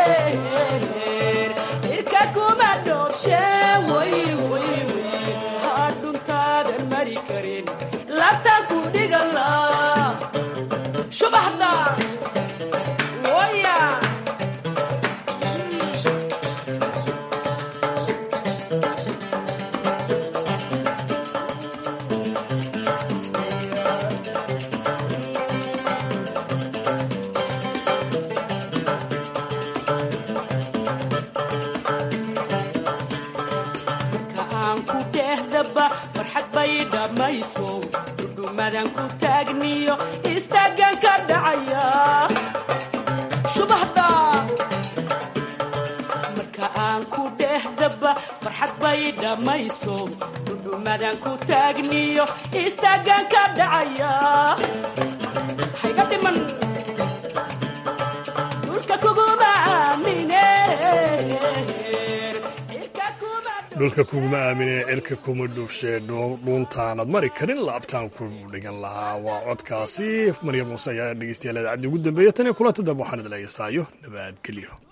irka kuma dhoofshe way way way hadhuntaadan mari karin labta ku dhigala subaxda waya marka aan ku dhehdaba farxad bay dhammayso dhudhumadan ku taagniyo istaagan ka dhacaya subaxda marka aan ku dhehdaba farxad bay dhammayso dhudhumadan ku taagniyo istaagan ka dhacaya hayga dhiman dulka kuguma aamine dhulka kuguma aamine cirka kuma dhuufshee dhuuntaanad mari karin laabtaan ku dhigan lahaa waa codkaasi maryam muuse ayaa dhegeystayaal idaacadii ugu dambeeya tan iyo kulanta dambe waxaan idin leeyahay saayo nabadgelyo